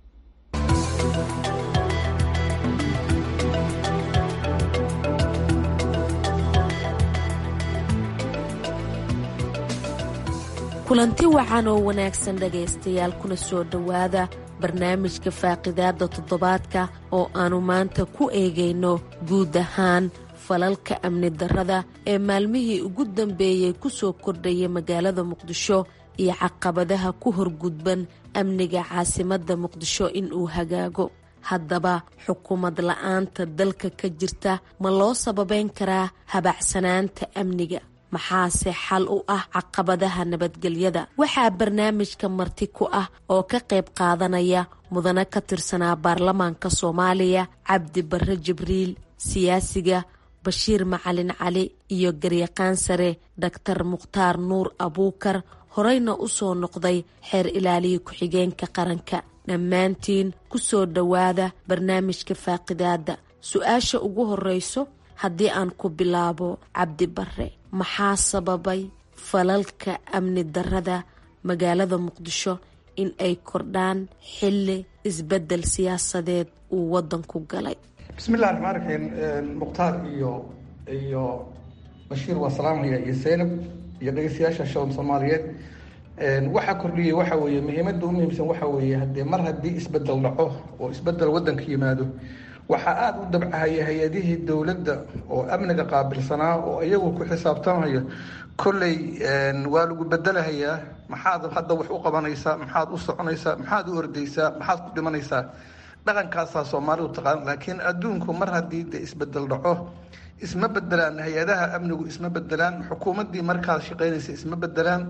kulanti wacan oo wanaagsan dhagaystayaal kuna soo dhowaada barnaamijka faaqidaada toddobaadka oo aannu maanta ku eegayno guud ahaan falalka amni darrada ee maalmihii ugu dambeeyey ku soo kordhaya magaalada muqdisho iyo caqabadaha ku horgudban amniga caasimadda muqdisho inuu hagaago haddaba xukuumad la-aanta dalka ka jirta ma loo sababeyn karaa habacsanaanta amniga maxaase xal u ah caqabadaha nabadgelyada waxaa barnaamijka marti ku ah oo ka qayb qaadanaya mudane ka tirsanaa baarlamaanka soomaaliya cabdi barre jibriil siyaasiga bashiir macalin cali iyo garyaqaan sare daktar mukhtaar nuur abuukar horeyna u soo noqday xeer ilaaliya ku-xigeenka qaranka dhammaantiin ku soo dhowaada barnaamijka faaqidaada su-aasha ugu horeyso haddii aan ku bilaabo cabdi barre maxaa sababay falalka amni darrada magaalada muqdisho in ay kordhaan xilli isbeddel siyaasadeed uu waddanku galay bismillahi raxmaan raxiim mukhtaar iyo iyo bashiir waa salaamaya iyo seynab iyo dhegeystayaasha shown soomaaliyeed waxaa kordhiyey waxa weeye muhiimadda u muhiimsan waxa weeye haddee mar haddii isbedel dhaco oo isbedel waddanka yimaado waxaa aada u dabcahaya hay-adihii dowladda oo amniga qaabilsanaa oo iyagu ku xisaabtamayo kolley waa lagu bedelahayaa maxaad hadda wax u qabanaysaa maxaad u soconaysaa maxaad u ordaysaa maxaad ku dhimanaysaa dhaqankaasaa soomaalidu taqaan laakiin adduunku mar haddii de isbedel dhaco isma bedelaan hay-adaha amnigu isma bedelaan xukuumaddii markaas shaqaynaysa isma bedelaan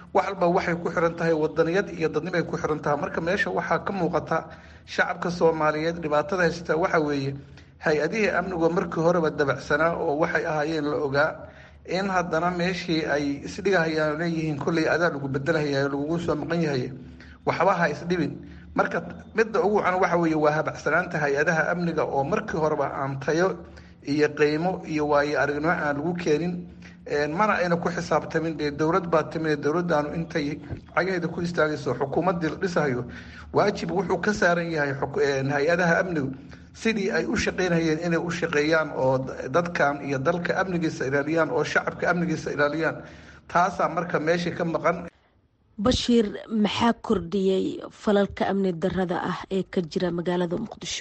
wax walba waxay ku xiran tahay wadaniyad iyo dadnimay ku xiran tahay marka meesha waxaa ka muuqata shacabka soomaaliyeed dhibaatada haysata waxa weeye hay-adihii amnigu markii horeba dabacsanaa oo waxay ahaayeen la ogaa in haddana meeshii ay isdhigahayaan leeyihiin kolley adaa lagu bedelahaya lagugu soo maqan yahay waxba ha isdhibin marka midda ugu wacan waxa weeye waa habacsanaanta hay-adaha amniga oo markii horeba aan tayo iyo qiimo iyo waayo aragnimo aan lagu keenin mana ayna ku xisaabtamin dee dowlad baa timid dowladdaanu intay cagaheeda ku istaagayso xukuumaddii la dhisahayo waajib wuxuu ka saaran yahay hay-adaha amnigu sidii ay u shaqaynayeen inay u shaqeeyaan oo dadkan iyo dalka amnigiisa ilaaliyaan oo shacabka amnigiisa ilaaliyaan taasaa marka meeshii ka maqan bashiir maxaa kordhiyey falalka amni darada ah ee ka jira magaalada muqdisho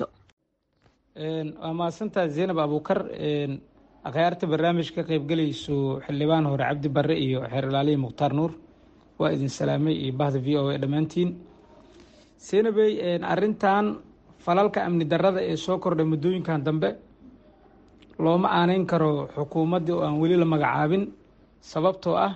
waa mahadsantaha zaynab abuukar akhyaarta barnaamij ka qeybgelayso xildhibaan hore cabdi barre iyo xeer ilaalihi mukhtaar nuur waa idin salaamay iyo bahda v o a dhammaantiin zaynabey arintan falalka amni darada ee soo kordhay muddooyinkan dambe looma aaneyn karo xukuumaddii oo aan weli la magacaabin sababtoo ah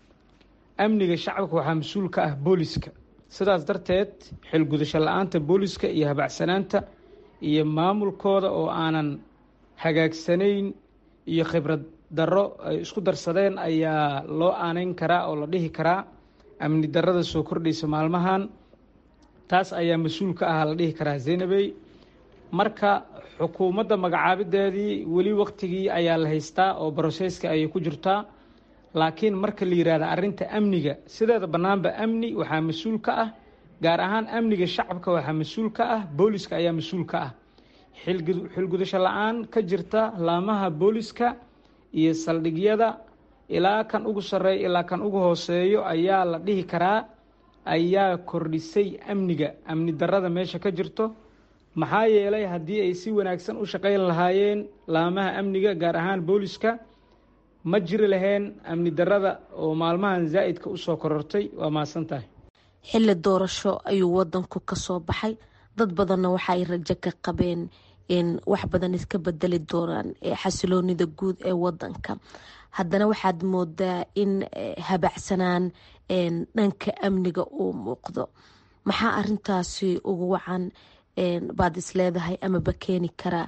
amniga shacabka waxaa mas-uul ka ah booliska sidaas darteed xilgudasho la-aanta booliska iyo habacsanaanta iyo maamulkooda oo aanan hagaagsanayn iyo khibrad darro ay isku darsadeen ayaa loo aaneyn karaa oo la dhihi karaa amni darada soo kordhaysa maalmahan taas ayaa mas-uul ka ah la dhihi karaa zaynabey marka xukuumadda magacaabideedii weli waktigii ayaa la haystaa oo broseska ayay ku jirtaa laakiin marka la yihahda arrinta amniga sideeda bannaanba amni waxaa mas-uul ka ah gaar ahaan amniga shacabka waxaa mas-uul ka ah booliska ayaa mas-uul ka ah xilgudasho la-aan ka jirta laamaha booliska iyo saldhigyada ilaa kan ugu sarreeya ilaa kan ugu hooseeyo ayaa la dhihi karaa ayaa kordhisay amniga amni darada meesha ka jirto maxaa yeelay haddii ay si wanaagsan u shaqayn lahaayeen laamaha amniga gaar ahaan booliska ma jiri laheen amni darada oo maalmahan zaa'idka usoo korortay waa mahadsan tahay xilli doorasho ayuu wadanku ka soo baxay dad badanna waxa ay rajo ka qabeen in wax badan iska bedeli doonaan xasiloonida guud ee wadanka haddana waxaad moodaa in habacsanaan dhanka amniga uu muuqdo maxaa arintaasi ugu wacan baad is leedahay amaba keeni karaa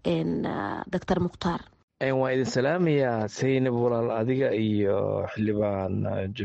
doctor mukhtaar waan idin salaamayaa saynab walaal adiga iyo xildhibaan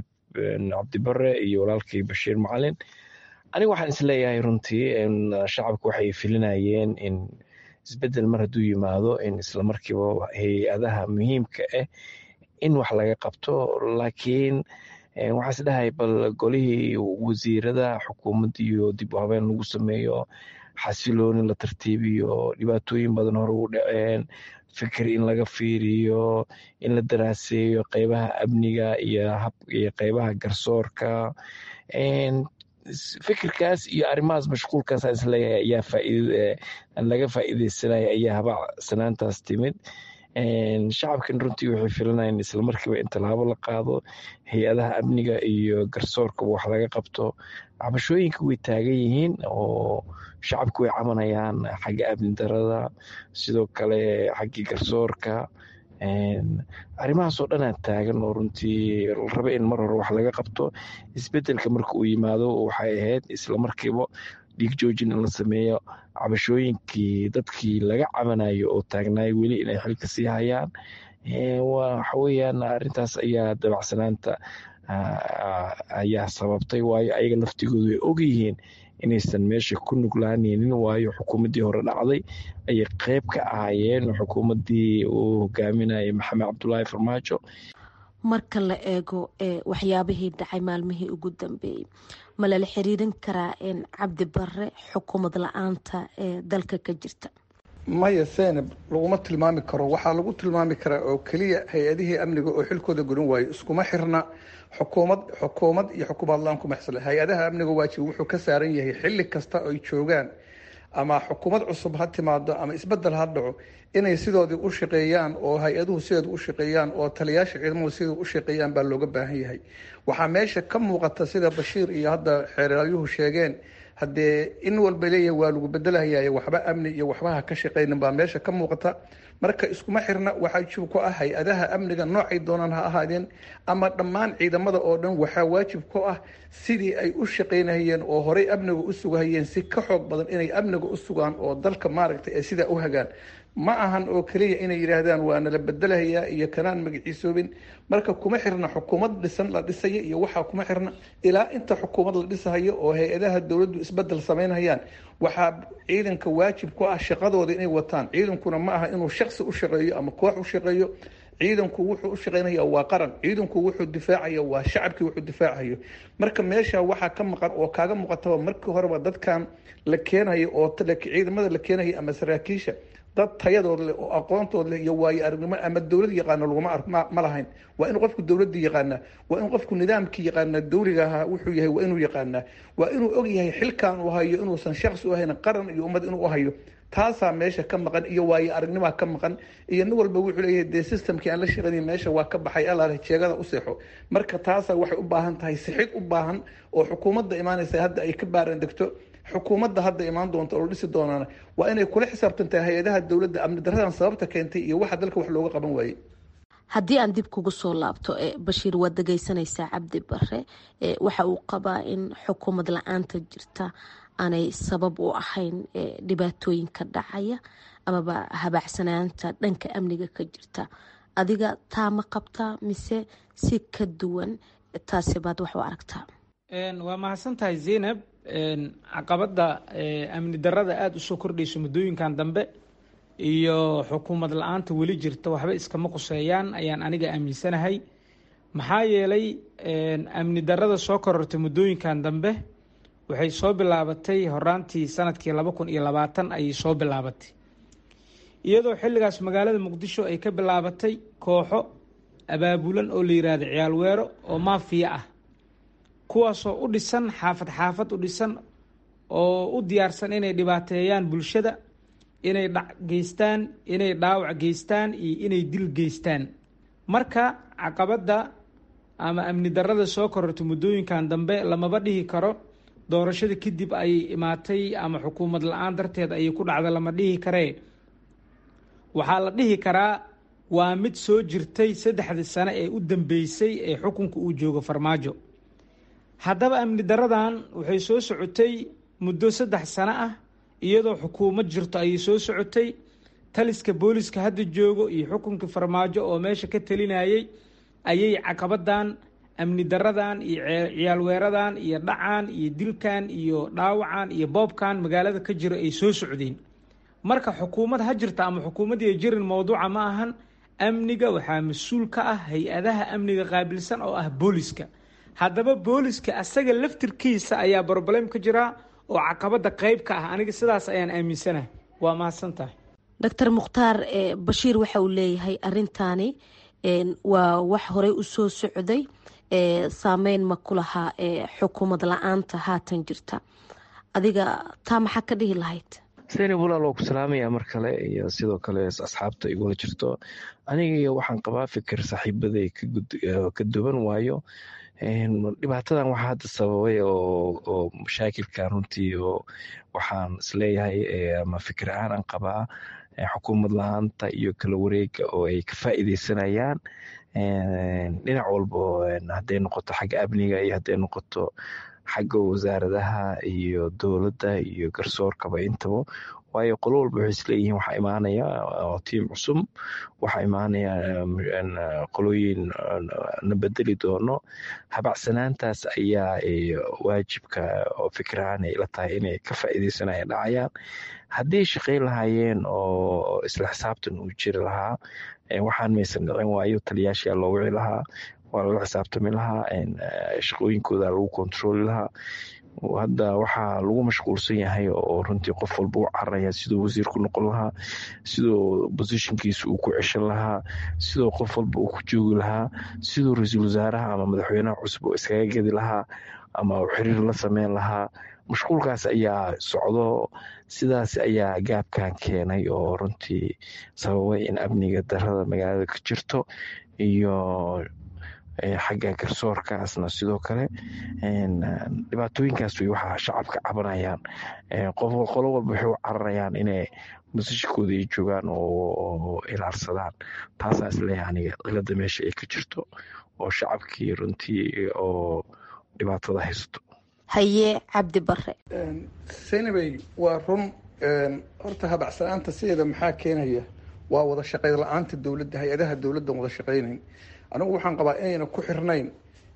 cabdibare iyo walaalkii bashiir macalin aniga waxaan isleeyahay runtii shacabku waxay filinayeen in isbedel mar hadduu yimaado in islamarkiiba hay-adaha muhiimka ah in wax laga qabto laakiin waxaa is dhahay bal golihii wasiirada xukuumadda iyo dib u habeen lagu sameeyo xasilooni la tartiibiyo dhibaatooyin badan hore u dhaceen fikir in laga fiiriyo in la daraaseeyo qeybaha amniga iyo qeybaha garsoorka fikirkaas iyo arrimahaas mashquulkaas isleeyahay ayaa faaid laga faa'iideysanaya ayaa habacsanaantaas timid shacabkan runtii waxay filanayeen islamarkiiba in tallaabo la qaado hay-adaha amniga iyo garsoorkaba wax laga qabto cabashooyinka way taagan yihiin oo shacabku way cabanayaan xagga amni darada sidoo kale xaggii garsoorka arrimahaasoo dhanaa taagan oo runtii raba in mar hore wax laga qabto isbedelka marka uu yimaado waxay ahayd islamarkiiba dhiig joojin in la sameeyo cabashooyinkii dadkii laga cabanayo oo taagnaay weli inay xilka sii hayaan waxa weyaan arrintaas ayaa dabacsanaanta ayaa sababtay waayo ayaga laftigoodu way ogyihiin inaysan meesha ku nuglaaneynin waayo xukuumaddii hore dhacday ayay qeyb ka ahaayeen xukuumaddii uu hogaaminayay maxamed cabdulaahi farmaajo marka la eego waxyaabihii dhacay maalmihii ugu dambeeyey ma lala xiriirin karaa cabdi bare xukuumad la-aanta ee dalka ka jirta maya senab laguma tilmaami karo waxaa lagu tilmaami karaa oo keliya hay-adihii amniga oo xilkooda gudan waayo iskuma xirna xukuumad xukuumad iyo xukuumad la-aan kuma xisla hay-adaha amniga waajib wuxuu ka saaran yahay xilli kasta ay joogaan ama xukuumad cusub ha timaado ama isbedel ha dhaco inay sidoodii u shaqeeyaan oo hay-aduhu sideedu u shaqeeyaan oo taliyaasha ciidamadu sidau u shaqeeyaan baa looga baahan yahay waxaa meesha ka muuqata sida bashiir iyo hadda xeeralyuhu sheegeen haddee in walba leeyahay waa lagu bedelahayayo waxba amni iyo waxbaha ka shaqaynin baa meesha ka muuqata marka iskuma xirna waxaa jib ku ah hay-adaha amniga noocay doonaan ha ahaadeen ama dhammaan ciidamada oo dhan waxaa waajib ku ah sidii ay u shaqaynahayeen oo horey amniga u sugahayeen si ka xoog badan inay amniga u sugaan oo dalka maaragtay ay sidaa u hagaan ma ahan oo keliya inay yidhaahdaan waa nala bedelahayaa iyo kanaan magaciisoobin marka kuma xirna xukuumad dhisan la dhisaya iyo waxaa kuma xirna ilaa inta xukuumad la dhisahayo oo hay-adaha dowladdu isbedel samaynhayaan waxaa ciidanka waajib ku ah shaqadooda inay wataan ciidankuna ma aha inuu shaksi u shaqeeyo ama koox u shaqeeyo ciidanku wuxuu u shaqaynaya waa qaran ciidanku wuxuu difaacaya waa shacabkii wuxuu difaacayo marka meesha waxaa ka maqan oo kaaga muuqataba markii horeba dadkan la keenayo oo ciidamada la keenayo ama saraakiisha dad tayadood leh oo aqoontood leh iyo waayo aragnimo ama dowlad yaqaano laguma ma lahayn waa in qofku dowladii yaqaanaa waa in qofku nidaamkii yaqaanaa dowliga ahaa wuxuu yahay waa inuu yaqaanaa waa inuu og yahay xilkan uu hayo inuusan shaksi u ahayn qaran iyo ummad inuu u hayo taasaa meesha ka maqan iyo waayo aragnimaa ka maqan iyo nin walba wuxuu leeyahay dee systemkii aan la shaqaynay meesha waa ka baxay alaale jeegada u seexo marka taasaa waxay u baahan tahay sixid u baahan oo xukuumadda imaanaysa hadda ay ka baaran degto xukuumadda hadda imaan doonta oo la dhisi doonaana waa inay kula xisaabtantahay hay-adaha dowladda amni daradan sababta keentay iyo waxa dalka wax looga qaban waayey haddii aan dib kugu soo laabto bashiir waad dhegeysanaysaa cabdi bare waxa uu qabaa in xukuumad la-aanta jirta aanay sabab u ahayn dhibaatooyinka dhacaya amaba habaacsanaanta dhanka amniga ka jirta adiga taa ma qabtaa mise si ka duwan taasi baad wax u aragtaa waa mahadsantahay zaynab caqabadda amni darada aada usoo kordhayso muddooyinkan dambe iyo xukuumad la-aanta weli jirta waxba iskama quseeyaan ayaan aniga aaminsanahay maxaa yeelay amni darada soo korortay muddooyinkan dambe waxay soo bilaabatay horaantii sanadkii laba kun iyo labaatan ayay soo bilaabatay iyadoo xilligaas magaalada muqdisho ay ka bilaabatay kooxo abaabulan oo la yiraahdo ciyaal weero oo maafiya ah kuwaasoo u dhisan xaafad xaafad u dhisan oo u diyaarsan inay dhibaateeyaan bulshada inay dhac geystaan inay dhaawac geystaan iyo inay dil geystaan marka caqabadda ama amni darada soo korortay muddooyinkan dambe lamaba dhihi karo doorashada kadib ayay imaatay ama xukuumad la-aan darteed ayay ku dhacda lama dhihi karee waxaa la dhihi karaa waa mid soo jirtay saddexdii sane ee u dambeysay ee xukunka uu joogo farmaajo haddaba amni daradan waxay soo socotay muddo saddex sano ah iyadoo xukuumad jirto ayay soo socotay taliska booliska hadda joogo iyo xukunkii farmaajo oo meesha ka talinayay ayay caqabadan amni daradan iyo ciyaal weeradan iyo dhacan iyo dilkan iyo dhaawacan iyo boobkan magaalada ka jiro ay soo socdeen marka xukuumad ha jirta ama xukuumaddii ay jirin mowduuca ma ahan amniga waxaa mas-uul ka ah hay-adaha amniga qaabilsan oo ah booliska haddaba booliska asaga laftirkiisa ayaa broblem ka jira oo caqabada qeyb ka ah aniga sidaas ayaan aaminsanahay waa mahadsantahay doctor mukhtaar bashiir waxa uu leeyahay arintaani waa wax horey u soo socday saameyn ma ku lahaa xukuumad la-aanta haatan jirta adiga taa maxaa ka dhihi lahayd zaynab walaal waa ku salaamaya mar kale iyo sidoo kale asxaabta igula jirto aniga waxaan qabaa fikir saaxiibaday ka duwan waayo dhibaatadan waxaa hadda sababay oo mashaakilkan runtii oo waxaan isleeyahay ama fikir ahaan aan qabaa xukuumad la-aanta iyo kala wareega oo ay ka faa'iideysanayaan dhinac walbo hadday noqoto xagga amniga iyo hadday noqoto xagga wasaaradaha iyo dowladda iyo garsoorkaba intaba waayo qolo walba waxay isleeyihiin waxaa imaanaya tiim cusub waxaa imaanaya qolooyin na bedeli doono habacsanaantaas ayaa waajibka oo fikirahaan ay la tahay inay ka faa'iideysanaya dhacayaan haddii shaqayn lahaayeen oo isla xisaabtan uu jiri lahaa waxaan maysan dhicin waayo taliyaashaa loo wici lahaa waa lala xisaabtami lahaa shaqooyinkooda lagu kontrooli lahaa hadda waxaa lagu mashquulsan yahay oo runtii qof walba u cararaya siduu wasiir ku noqon lahaa siduu bosishinkiisa uu ku ceshan lahaa siduu qof walba uu ku joogi lahaa siduu ra-iisul wasaaraha ama madaxweynaha cusub oo iskaga gedi lahaa ama xiriir la sameyn lahaa mashquulkaas ayaa socdo sidaas ayaa gaabkan keenay oo runtii sababay in amniga darada magaalada ka jirto iyo xagga garsoorkaasna sidoo kale dhibaatooyinkaas way waxaa shacabka cabanayaan qof qolo walba waxay u cararayaan inay masajkooda ay joogaan oo ilaarsadaan taasaa isleeyahay aniga cilada meesha ay ka jirto oo shacabkii runtii oo dhibaatada haysto haye cabdi bare saynabey waa run horta habacsanaanta sideeda maxaa keenaya waa wada shaqayn la-aanta dowladda hay-adaha dowladdan wada shaqaynayn anigu waxaan qabaa inayna ku xirnayn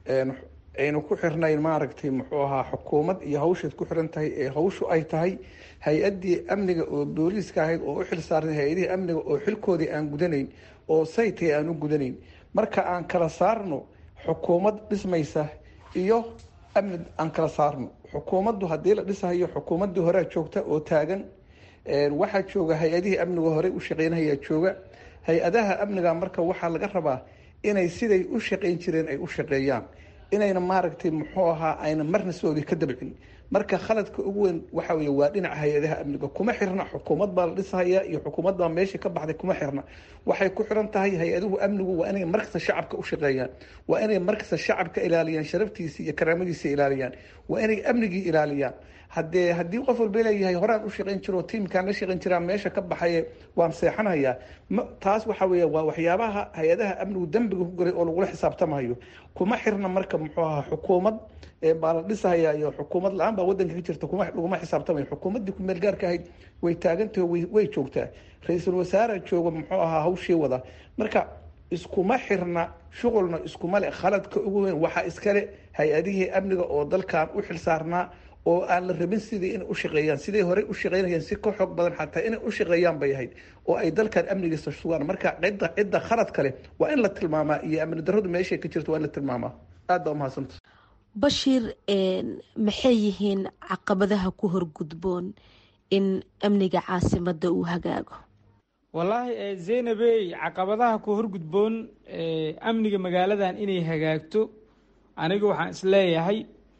ayna ku xirnayn maaragtay muxuu ahaa xukuumad iyo hawshaad ku xiran tahay ee hawshu ay tahay hay-addii amniga oo booliiska ahayd oo u xil saarnay hay-adihii amniga oo xilkoodii aan gudanayn oo saytay aan u gudanayn marka aan kala saarno xukuumad dhismaysa iyo amni aan kala saarno xukuumaddu haddii la dhisahayo xukuumaddii horea joogta oo taagan waxaa jooga hay-adihii amniga horey u shaqeynayaa jooga hay-adaha amniga marka waxaa laga rabaa inay siday u shaqeyn jireen ay u shaqeeyaan inayna maaragtay muxuu ahaa ayna marna soodii ka dabcin marka khaladka ugu weyn waxa wey waa dhinaca hay-adaha amniga kuma xirna xukuumad baa la dhisahaya iyo xukuumad baa meeshii ka baxday kuma xirna waxay ku xiran tahay hay-aduhu amnigu waa inay markasta shacabka u shaqeeyaan waa inay markasta shacabka ilaaliyaan sharaftiisa iyo karaamadiisa ilaaliyaan waa inay amnigii ilaaliyaan hadee haddii qof walba leeyahay horaan u shaqeyn jiro tiimkaan la shaqeyn jiraa meesha ka baxaye waan seexanayaa taas waxa weya waa waxyaabaha hay-adaha amnigu dembiga ku galay oo lagula xisaabtamayo kuma xirna marka muxuu ahaa xukuumad baa la dhisahaya iyo xukuumad la-aan baa wadanka ka jirta kuma laguma xisaabtamayo xukuumaddii kumeel gaarka ahayd way taagantaho way joogtaa ra-iisul wasaara jooga muxuu ahaa hawshii wada marka iskuma xirna shuqulna iskuma le khaladka ugu weyn waxaa iskale hay-adihii amniga oo dalkan u xil saarnaa oo aan la rabin sidii inay u shaqeeyaan siday horey u shaqeynayeen si ka xoog badan xataa inay u shaqeeyaan bay ahayd oo ay dalkan amnigiisa sugaan marka cidda cidda khalad kale waa in la tilmaamaa iyo amni darradu meeshay ka jirto waa in la tilmaamaa aad baa umahadsanta bashiir maxay yihiin caqabadaha ku horgudboon in amniga caasimada uu hagaago wallaahi zaynabey caqabadaha ku horgudboon amniga magaaladan inay hagaagto aniga waxaan isleeyahay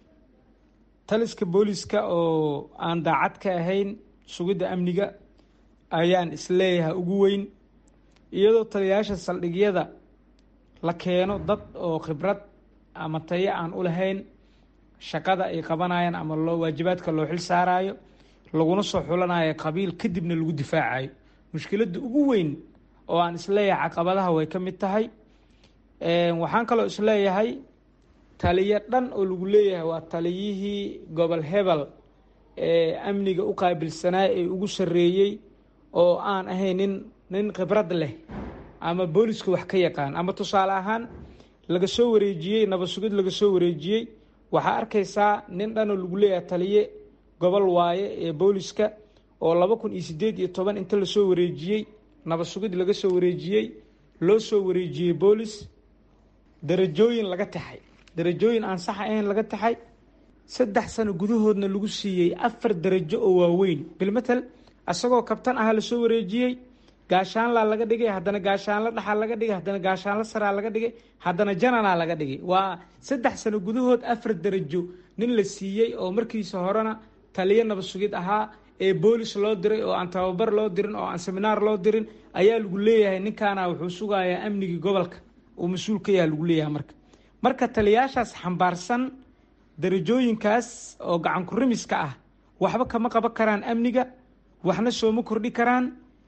taliska booliska oo aan daacad ka ahayn sugidda amniga ayaan isleeyahay ugu weyn iyadoo taliyayaasha saldhigyada la keeno dad oo khibrad ama tayo aan u lahayn shaqada ay qabanayaan ama loo waajibaadka loo xil saarayo laguna soo xulanayo qabiil kadibna lagu difaacayo mushkiladda ugu weyn oo aan isleeyahay caqabadaha way ka mid tahay waxaan kaloo isleeyahay taliyo dhan oo lagu leeyahay waa taliyihii gobol hebel ee amniga u qaabilsanaa ee ugu sarreeyey oo aan ahayn nin nin khibrad leh ama booliska wax ka yaqaan ama tusaale ahaan laga soo wareejiyey nabad sugid laga soo wareejiyey waxaa arkaysaa nin dhanoo lagu leeyahay taliye gobol waaye ee booliska oo laba kun iyo sideed iyo toban inta lasoo wareejiyey nabad sugid laga soo wareejiyey loo soo wareejiyey boolis darajooyin laga taxay darajooyin aan sax ahayn laga taxay saddex sano gudahoodna lagu siiyey afar darajo oo waaweyn bilmatel isagoo kabtan aha lasoo wareejiyey gaashaanlaa laga dhigay haddana gaashaanla dhaxaa laga dhigay haddana gaashaanla saraa laga dhigay haddana jananaa laga dhigay waa saddex sano gudahood afar darajo nin la siiyey oo markiisa horena taliyo nabad sugid ahaa ee boolis loo diray oo aan tababar loo dirin oo aan seminaar loo dirin ayaa lagu leeyahay ninkaana wuxuu sugayaa amnigii gobolka uu mas-uul ka yaha lagu leeyahay marka marka taliyayaashaas xambaarsan darajooyinkaas oo gacan kurimiska ah waxba kama qaban karaan amniga waxna sooma kordhi karaan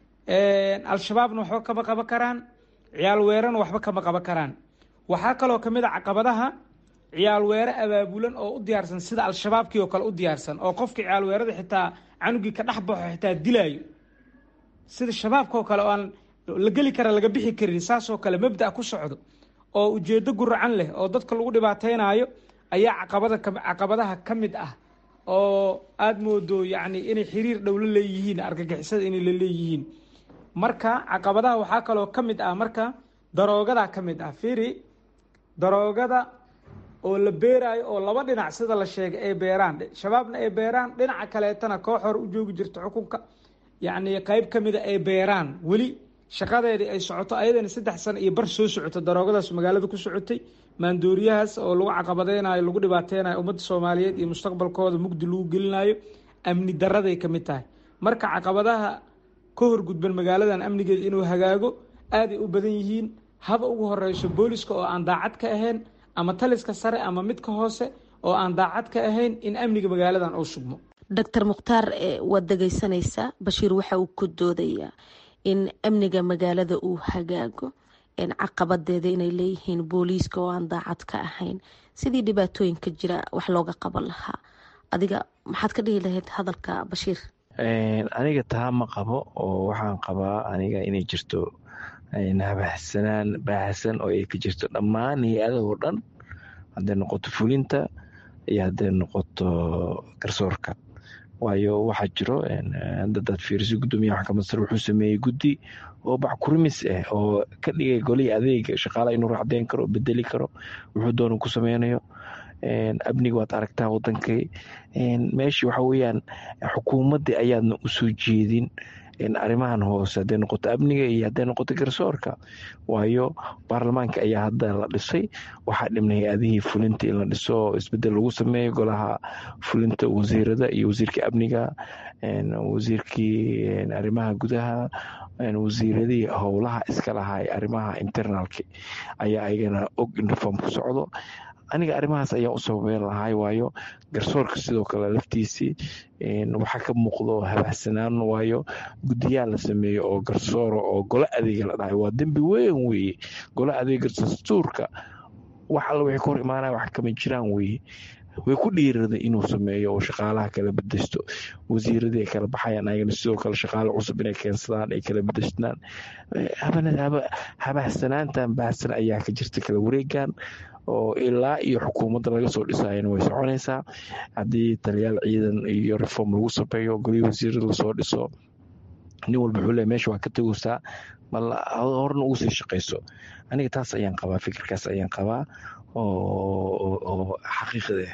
al-shabaabna waxba kama qaban karaan ciyaal weerana waxba kama qaban karaan waxaa kaloo kamid a caqabadaha ciyaal weere abaabulan oo u diyaarsan sida al-shabaabkii oo kale u diyaarsan oo qofka ciyaal weerada xitaa canugii ka dhex baxo xitaa dilaayo sida shabaabka oo kale oo aan la geli kara laga bixi karin saasoo kale mabda ku socdo oo ujeedo guracan leh oo dadka lagu dhibaateynayo ayaa caqabada caqabadaha ka mid ah oo aada moodo yacni inay xiriir dhow la leeyihiin argagixisada inay la leeyihiin marka caqabadaha waxaa kaloo ka mid ah marka daroogadaa ka mid ah fiiri daroogada oo la beeraayo oo laba dhinac sida la sheegay ay beeraan shabaabna ay beeraan dhinaca kaleetana koox hore u joogi jirta xukunka yacni qeyb ka mida ay beeraan weli shaqadeedii ay socoto ayadana saddex sano iyo bar soo socoto daroogadaas magaalada ku socotay maandooriyahaas oo lagu caqabadeynayo lagu dhibaateynayo ummadda soomaaliyeed iyo mustaqbalkooda mugdi lagu gelinayo amni daraday ka mid tahay marka caqabadaha ka horgudban magaaladan amnigeeda inuu hagaago aaday u badan yihiin haba ugu horeyso booliska oo aan daacad ka ahayn ama taliska sare ama midka hoose oo aan daacad ka ahayn in amniga magaaladan uu sugmo doctor mukhtaar waad dhegeysanaysaa bashiir waxa uu ku doodayaa in amniga magaalada uu hagaago caqabadeeda inay leeyihiin booliiska oo aan daacad ka ahayn sidii dhibaatooyinka jira wax looga qaban lahaa adiga maxaad ka dhihi lahayd hadalka bashiir aniga taa ma qabo oo waxaan qabaa aniga inay jirto habahsanaan baahsan oo ay ka jirto dhammaan hay-adahoo dhan hadday noqoto fulinta iyo hadday noqoto garsoorka waayo waxaa jiro dadaad fiiriso gudoomiyaha maxkamad sare wuxuu sameeyey guddi oo backurimis ah oo ka dhigay golihii adeega shaqaalaha inuu racdeyn karo bedeli karo wuxuu doona ku sameynayo amniga waad aragtaa wadankay meeshii waxa weyaan xukuumaddii ayaadna usoo jeedin arrimahan hoose hadday noqoto amniga iyo hadday noqoto garsoorka waayo baarlamaanka ayaa hadda la dhisay waxaa dhibnay hay-adihii fulinta in la dhiso isbedel lagu sameeyo golaha fulinta wasiirada iyo wasiirka amniga wasiirkii arrimaha gudaha wasiiradii howlaha iska lahaa arrimaha internalki ayaa ayagana og in reform ku socdo aniga arrimahaas ayaa u sababeyn lahay waayo garsoorka sidoo kale laftiisii waxaa ka muuqdo habahsanaan waayo guddiyaal la sameeyo oo garsoora oo golo adeega la dhahay waa dembi weyn weeye golo adeega dastuurka wax alla waxay ka hor imaanaya wax kama jiraan weeye way ku dhiirada inuu sameeyo oo shaqaalaha kala bedeshto wasiiradii ay kala baxayaan ayagana sidoo kale shaqaale cusub inay keensadaan ay kala bedeshtaan habahsanaantan baahsan ayaa ka jirta kala wareegan oo ilaa iyo xukuumadda laga soo dhisayana way soconaysaa haddii taliyaal ciidan iyo reform lagu sameeyo golihii wasiirada lasoo dhiso nin walba wuxuu leeyahy meesha waa ka tegaysaa bal horna ugu sii shaqayso aniga taas ayaan qabaa fikirkaas ayaan qabaa oo xaqiiqda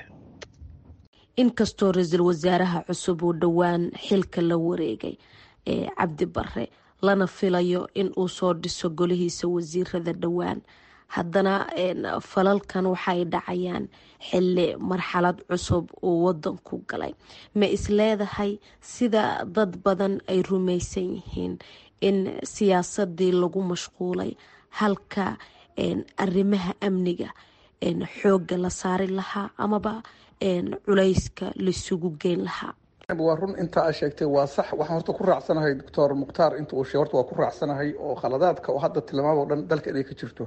inkastoo ra-iisul wasaaraha cusub uu dhowaan xilka la wareegay ee cabdi bare lana filayo in uu soo dhiso golihiisa wasiirada dhowaan haddana falalkan waxay dhacayaan xili marxalad cusub uu wadanku galay ma isleedahay sida dad badan ay rumaysan yihiin in siyaasadii lagu mashquulay halka arrimaha amniga xoogga la saari lahaa amaba culayska laisugu geyn lahaa waa run inta aa sheegtay waa sax waxaan horta ku raacsanahay doctor mukhtaar inta uu sheeg horta waa ku raacsanahay oo khaladaadka oo hadda tilmaamo dhan dalka inay ka jirto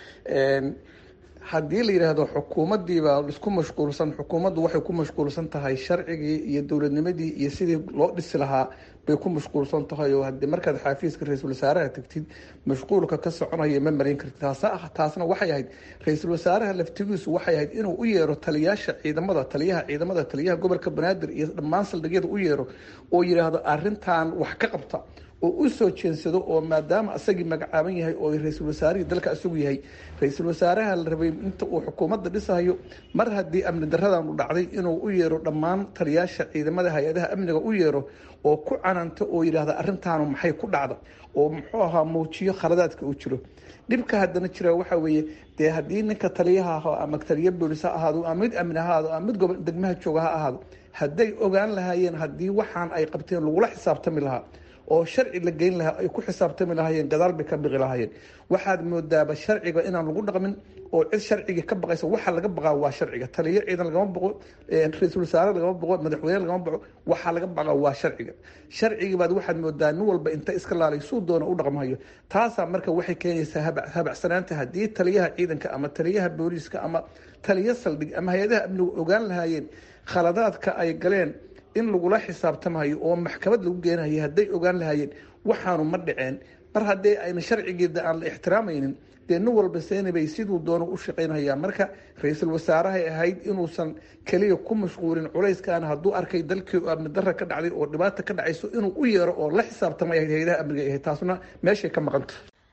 haddii la yidhaahdo xukuumaddiibaa isku mashquulsan xukuumaddu waxay ku mashquulsan tahay sharcigii iyo dowladnimadii iyo sidii loo dhisi lahaa bay ku mashquulsan tahay oo hadii markaad xaafiiska ra-iisul wasaaraha tagtid mashquulka ka soconaya ma marin kartid taasna waxay ahayd ra-iisul wasaaraha laftigiisu waxay ahayd inuu u yeero taliyaasha ciidamada taliyaha ciidamada taliyaha gobolka banaadir iyo dhammaan saldhigyada u yeero oo yidhaahdo arintan wax ka qabta oo u soo jeensado oo maadaama asagii magacaaban yahay oo ra-iisul wasaarihii dalka isagu yahay ra-iisul wasaaraha la rabay inta uu xukuumadda dhisayo mar haddii amni daradan u dhacday inuu u yeero dhammaan taliyaasha ciidamada hay-adaha amniga u yeero oo ku cananta oo yidhaahda arrintaanu maxay ku dhacda oo muxuu ahaa muujiyo khaladaadka uu jiro dhibka haddana jira waxa weeye dee haddii ninka taliyaha aho ama taliya boolis ha ahaado ama mid amni ha ahaado ama mid gobol degmaha jooga ha ahaado hadday ogaan lahaayeen haddii waxaan ay qabteen lagula xisaabtami lahaa oo sharci la geyn lahaa ay ku xisaabtami lahaayeen gadaal bay ka biqi lahaayeen waxaad moodaaba sharciga inaan lagu dhaqmin oo cid sharciga ka baqaysa waxa laga baqaa waa sharciga taliyo ciidan lagama baqo ra-iisul wasaare lagama baqo madaxweyne lagama baqo waxaa laga baqaa waa sharciga sharcigii baad waxaad moodaa nin walba inta iska laalay suu doona u dhaqmayo taasaa marka waxay keenaysaa habacsanaanta haddii taliyaha ciidanka ama taliyaha booliiska ama taliyo saldhig ama hay-adaha amnigu ogaan lahaayeen khaladaadka ay galeen in lagula xisaabtamayo oo maxkamad lagu geenayo hadday ogaan lahaayeen waxaanu ma dhaceen mar haddee ayna sharcigeeda aan la ixtiraamaynin dee nin walba seenabay siduu doono u shaqaynhayaa marka ra-iisul wasaarahay ahayd inuusan keliya ku mashquulin culayskan hadduu arkay dalkii amni dara ka dhacday oo dhibaata ka dhacayso inuu u yeero oo la xisaabtamay ahayd hay-adaha amniga ahayd taasna meeshay ka maqanta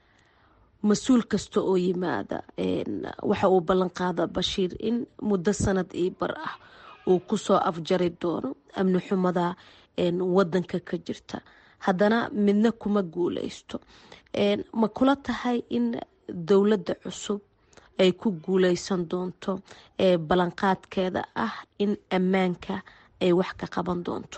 mas-uul kasta oo yimaada waxa uu ballan qaada bashiir in muddo sanad io bar ah uu kusoo afjari doono amni xumada wadanka ka jirta haddana midna kuma guuleysto ma kula tahay in dowladda cusub ay ku guuleysan doonto ballanqaadkeeda ah in ammaanka ay wax ka qaban doonto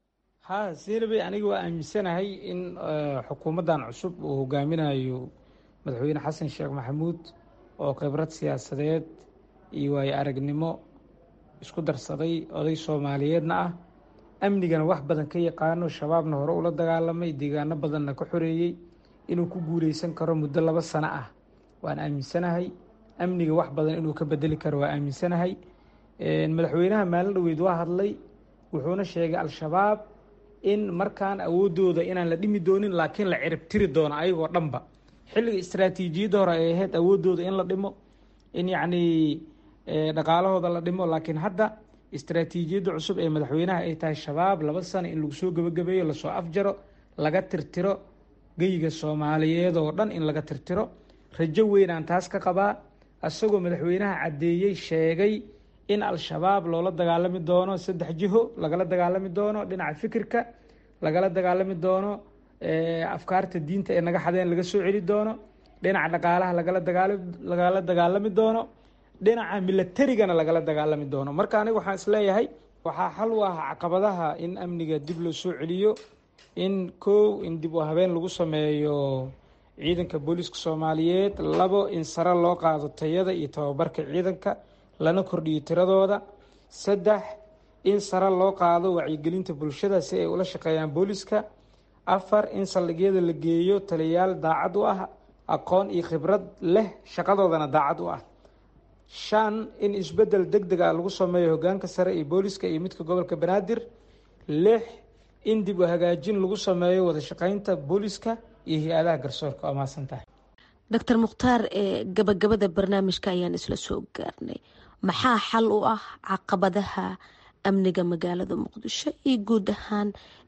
ha sinabey aniga waa aaminsanahay in xukuumaddan cusub uu hogaaminayo madaxweyne xasan sheekh maxamuud oo khibrad siyaasadeed iyo waayo aragnimo isku darsaday oday soomaaliyeedna ah amnigana wax badan ka yaqaano shabaabna hore ula dagaalamay deegaano badanna ka xoreeyey inuu ku guuleysan karo muddo laba sano ah waan aaminsanahay amniga wax badan inuu ka bedeli karo waa aaminsanahay madaxweynaha maalin dhoweyd waa hadlay wuxuuna sheegay al-shabaab in markaan awoodooda inaan la dhimi doonin laakiin la ciribtiri doono ayagoo dhanba xilliga istraatiijiyadda hore ay ahayd awoodooda in la dhimo in yacnii dhaqaalahooda la dhimo laakiin hadda istraatiijiyadda cusub ee madaxweynaha ay tahay shabaab laba sano in lagu soo gebagabeeyo lasoo afjaro laga tirtiro geyiga soomaaliyeed oo dhan in laga tirtiro rajo weynaan taas ka qabaa isagoo madaxweynaha caddeeyey sheegay in al-shabaab loola dagaalami doono saddex jiho lagala dagaalami doono dhinaca fikirka lagala dagaalami doono afkaarta diinta ee naga xadeen laga soo celi doono dhinaca dhaqaalaha lagala dagaal lagala dagaalami doono dhinaca milatarigana lagala dagaalami doono marka aniga waxaan isleeyahay waxaa xal u ah caqabadaha in amniga dib loo soo celiyo in kow in dib u habeen lagu sameeyo ciidanka booliiska soomaaliyeed labo in sare loo qaado tayada iyo tababarka ciidanka lana kordhiyo tiradooda saddex in sare loo qaado wacyigelinta bulshada si ay ula shaqeeyaan booliiska afar in saldhigyada la geeyo taliyayaal daacad u ah aqoon iyo khibrad leh shaqadoodana daacad u ah shan in isbeddel deg deg ah lagu sameeyo hogaanka sare iyo booliiska iyo midka gobolka banaadir lix in dib u hagaajin lagu sameeyo wada shaqeynta booliiska iyo hay-adaha garsoorka waa mahadsan tahay doctor mukhtaar ee gabagabada barnaamijka ayaan isla soo gaarnay maxaa xal u ah caqabadaha amniga magaalada muqdisho iyo guud ahaan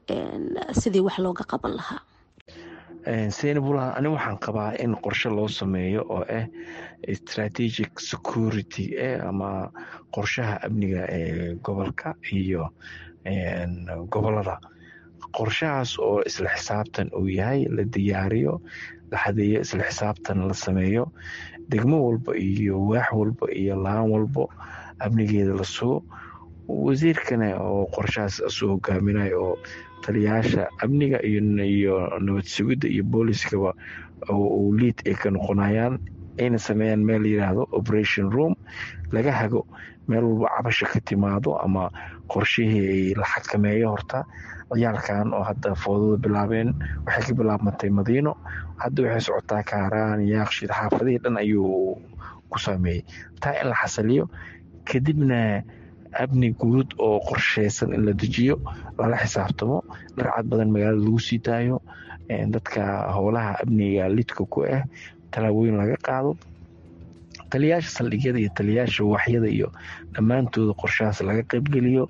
sidii wax looga qaban lahaa seynabula ani waxaan qabaa in qorshe loo sameeyo oo ah strategic security ama qorshaha amniga ee gobolka iyo gobolada qorshahaas oo isla xisaabtan uu yahay la diyaariyo la xadeeyo isla xisaabtan la sameeyo degmo walba iyo waax walba iyo laan walbo amnigeeda la sugo wasiirkana oo qorshahaas soo hogaaminayo oo taliyayaasha amniga iyo nabad sugidda iyo booliskaba uu liid ay ka noqonayaan ayna sameeyaan meel la yiraahdo operation room laga hago meel walba cabasha ka timaado ama qorshihii la xakameeyo horta ciyaalkan oo hadda foodada bilaabeen waxay ka bilaabmatay madiino hadda waxay socotaa kaaraan yaaqshid xaafadihii dhan ayuu ku sameeyey taa in la xasaliyo kadibna amni guud oo qorsheysan in la dejiyo lala xisaabtamo dharcad badan magaalada lagu sii daayo dadka howlaha amniga lidka ku ah tallaabooyin laga qaado taliyayaasha saldhigyada iyo taliyayaasha waaxyada iyo dhammaantooda qorshahaas laga qaybgeliyo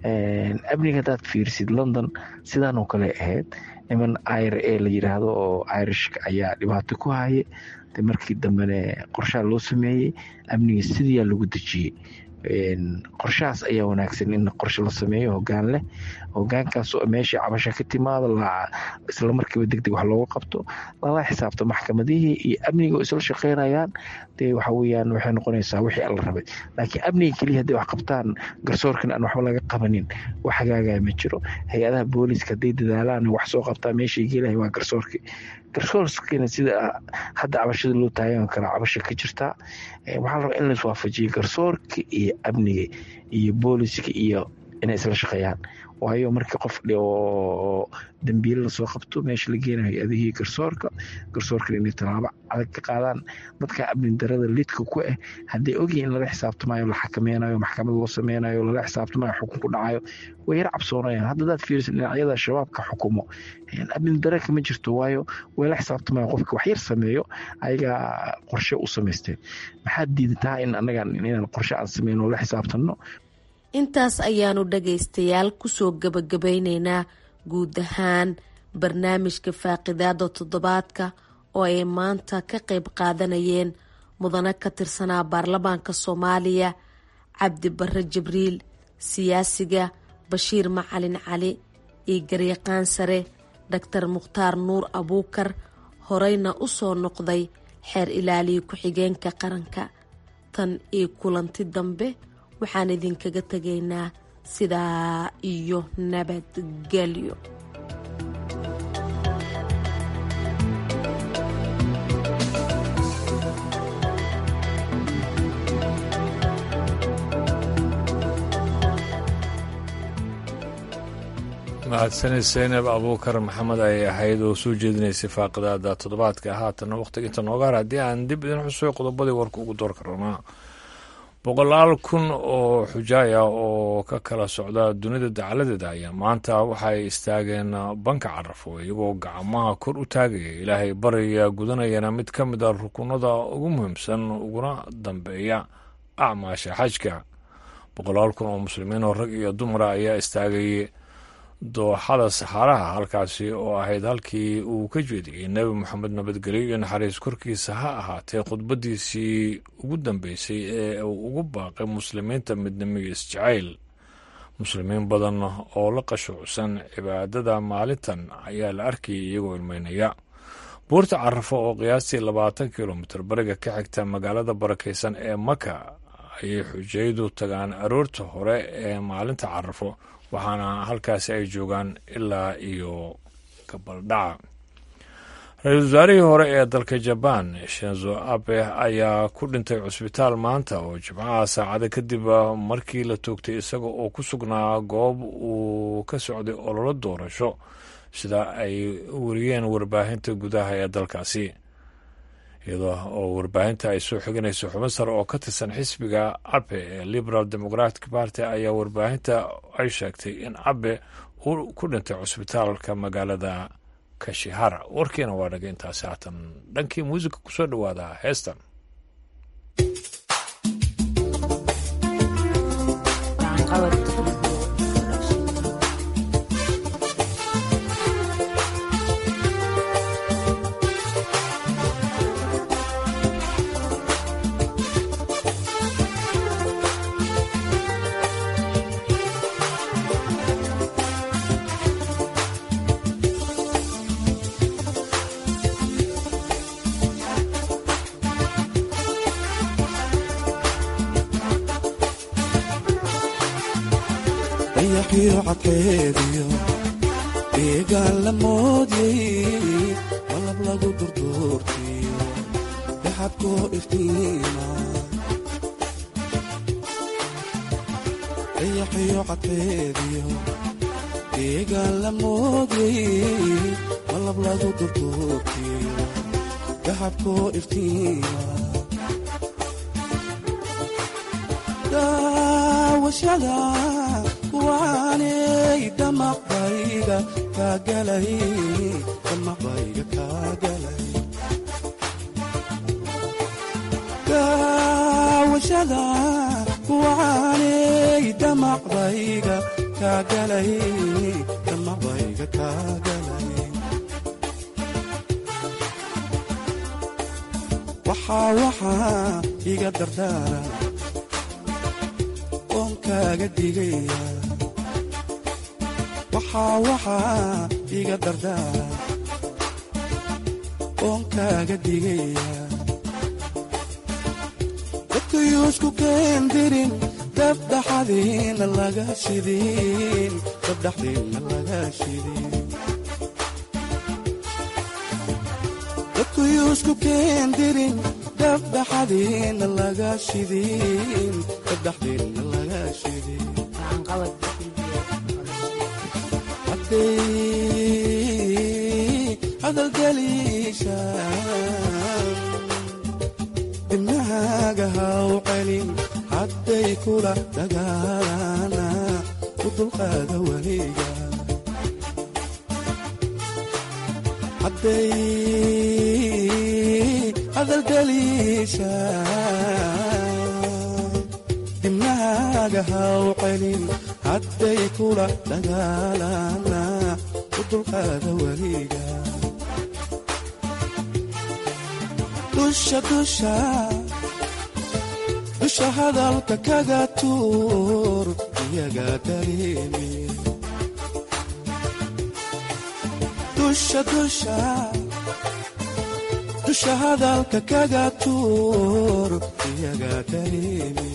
amniga hadaad fiirsid london sidaanoo kale ahayd niman ir a la yiraahdo oo irishka ayaa dhibaato ku haye de markii dambene qorshaha loo sameeyey amniga sidiyaa lagu dejiyey qorshahaas ayaa wanaagsan in qorshe la sameeyo hogaan leh hogaankaas meeshii cabasha ka timaado isla markiiba degdeg wax looga qabto lala xisaabto maxkamadihii iyo amniga oo isla shaqeynayaan dee waxa weyaan waxay noqonaysaa wixii alla rabay laakiin amniga keliya hadday wax qabtaan garsoorkan aan waxba laga qabanin wax hagaagaya ma jiro hay-adaha booliiska hadday dadaalaan wax soo qabtaa meeshay geelahay waa garsoorkii garsoorkina sida hadda cabashada loo taagan kara cabasha ka jirtaa waxaa la rabaa in lais waafajiyo garsoorka iyo amniga iyo booliska iyo inay isla shaqeeyaan waayo markii qof oo dambiile lasoo qabto meesha la geenayo hay-adihii garsoorka garsoorkan inay tallaabo adag ka qaadaan dadka amni darada lidka ku ah hadday ogyihin in lala xisaabtamayo la xakameynayo maxkamad loo sameynayo lala xisaabtamayo xukun ku dhacayo way yar cabsoonayaan hadda hadaad fiirisid dhinacyada shabaabka xukumo amni dare kama jirto waayo way la xisaabtamayo qofka wax yar sameeyo ayagaa qorshe u samaysteen maxaad diidataa in annagan inaan qorshe aan sameyn oo la xisaabtanno intaas ayaanu dhagaystayaal kusoo gabagabeyneynaa guud ahaan barnaamijka faaqidaada toddobaadka oo ay maanta ka qayb qaadanayeen mudane ka tirsanaa baarlamaanka soomaaliya cabdi bare jibriil siyaasiga bashiir macalin cali iyo garyaqaan sare doctor mukhtaar nuur abuukar horeyna u soo noqday xeer ilaaliya ku-xigeenka qaranka tan iyo kulanti dambe waxaan idinkaga tegaynaa sidaa iyo nabadgelyo mahadsanid seynab abuukar maxamed ayay ahayd oo soo jeedinaysay faaqidaada toddobaadka haatanna wakhtiga inta nooga har haddii aan dib idin xusuyo qodobadii warka ugu door karnaa boqolaal kun oo xujaaya oo ka kala socda dunida dacaladeeda ayaa maanta waxay istaageen banka carafo iyagoo gacmaha kor u taagaya ilaahay baraya gudanayana mid ka mid a rukunada ugu muhiimsan uguna dambeeya acmaasha xajka boqolaal kun oo muslimiin oo rag iyo dumara ayaa istaagay dooxada saxaaraha halkaasi oo ahayd halkii uu ka jeediyey nebi moxamed nabadgelyo iyo naxariis korkiisa ha ahaatee khudbadiisii ugu dambeysay ee uu ugu baaqay muslimiinta midnimo iyo isjacayl muslimiin badan oo la qashuucsan cibaadada maalintan ayaa la arkayay iyagoo ilmeynaya buurta carafo oo qiyaastii labaatan kilomitir bariga ka xigta magaalada barakaysan ee maka ayay xujayadu tagaan aroorta hore ee maalinta carafo waxaana halkaasi ay joogaan ilaa iyo gabaldhaca ra-iisul wasaarihii hore ee dalka jabaan shenzo abe ayaa ku dhintay cusbitaal maanta oo jimcaha saacada kadib markii la toogtay isaga oo ku sugnaa goob uu ka socday ololo doorasho sida ay wariyeen warbaahinta gudaha ee dalkaasi iyadoo oo warbaahinta ay soo xiganayso xubin sare oo ka tirsan xisbiga abe ee liberal democratic party ayaa warbaahinta ay sheegtay in abe uu ku dhintay cusbitaalka magaalada kashihara warkiina waa dhagay intaasi haatan dhankii muusika kusoo dhawaada heestan dayaxiyo cadkeediyo deegaan la moodyay malab lagu durduurtiyo daxabkoo iftiima dayaxiyo cadkeediyo deegaan la moodyay malab lagu durduurtiyo daxabkoo iftiima daawashada kuwaanay damaqbayga kaagalay damaqbayga kaagalay daawashada kuwaanay damaqbayga kaagalay damaqbayga kaagalay waxaa waxaa iga dardaara oon kaaga digaya waxaa waxaa iga dardaara oon kaaga digaya dadkayuusku keendirin dabdhaxadiina laga shidin dabdhaxdiina laga shidin dadkayuusku keendirin dabdhaxadiina laga shidin dabdhaxdiina laga shidin hadalgeliisha dibnahaaga haw celin hadday kula dagaalana u dulqaada weliga hadday hadalgeliisha dibnahaaga haw celin hadday kula dagaalana u dulqaada weliga dusha dusha dusha hadalka kaga tuur iyaga dareemi dusha dusha dusha hadalka kaga tuur iyaga dareemi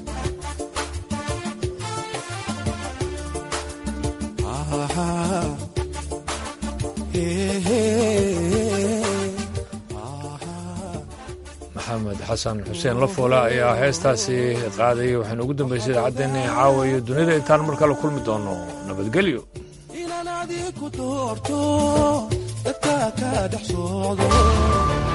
maxamed xasan xuseen lafoole ayaa heestaasi qaadayay waxaynu ugu dambaysay idaacaddeena caawa iyo dunida intaan mar kale kulmi doono nabadgelyo inaan adiku doorto dadka ka dhex socdo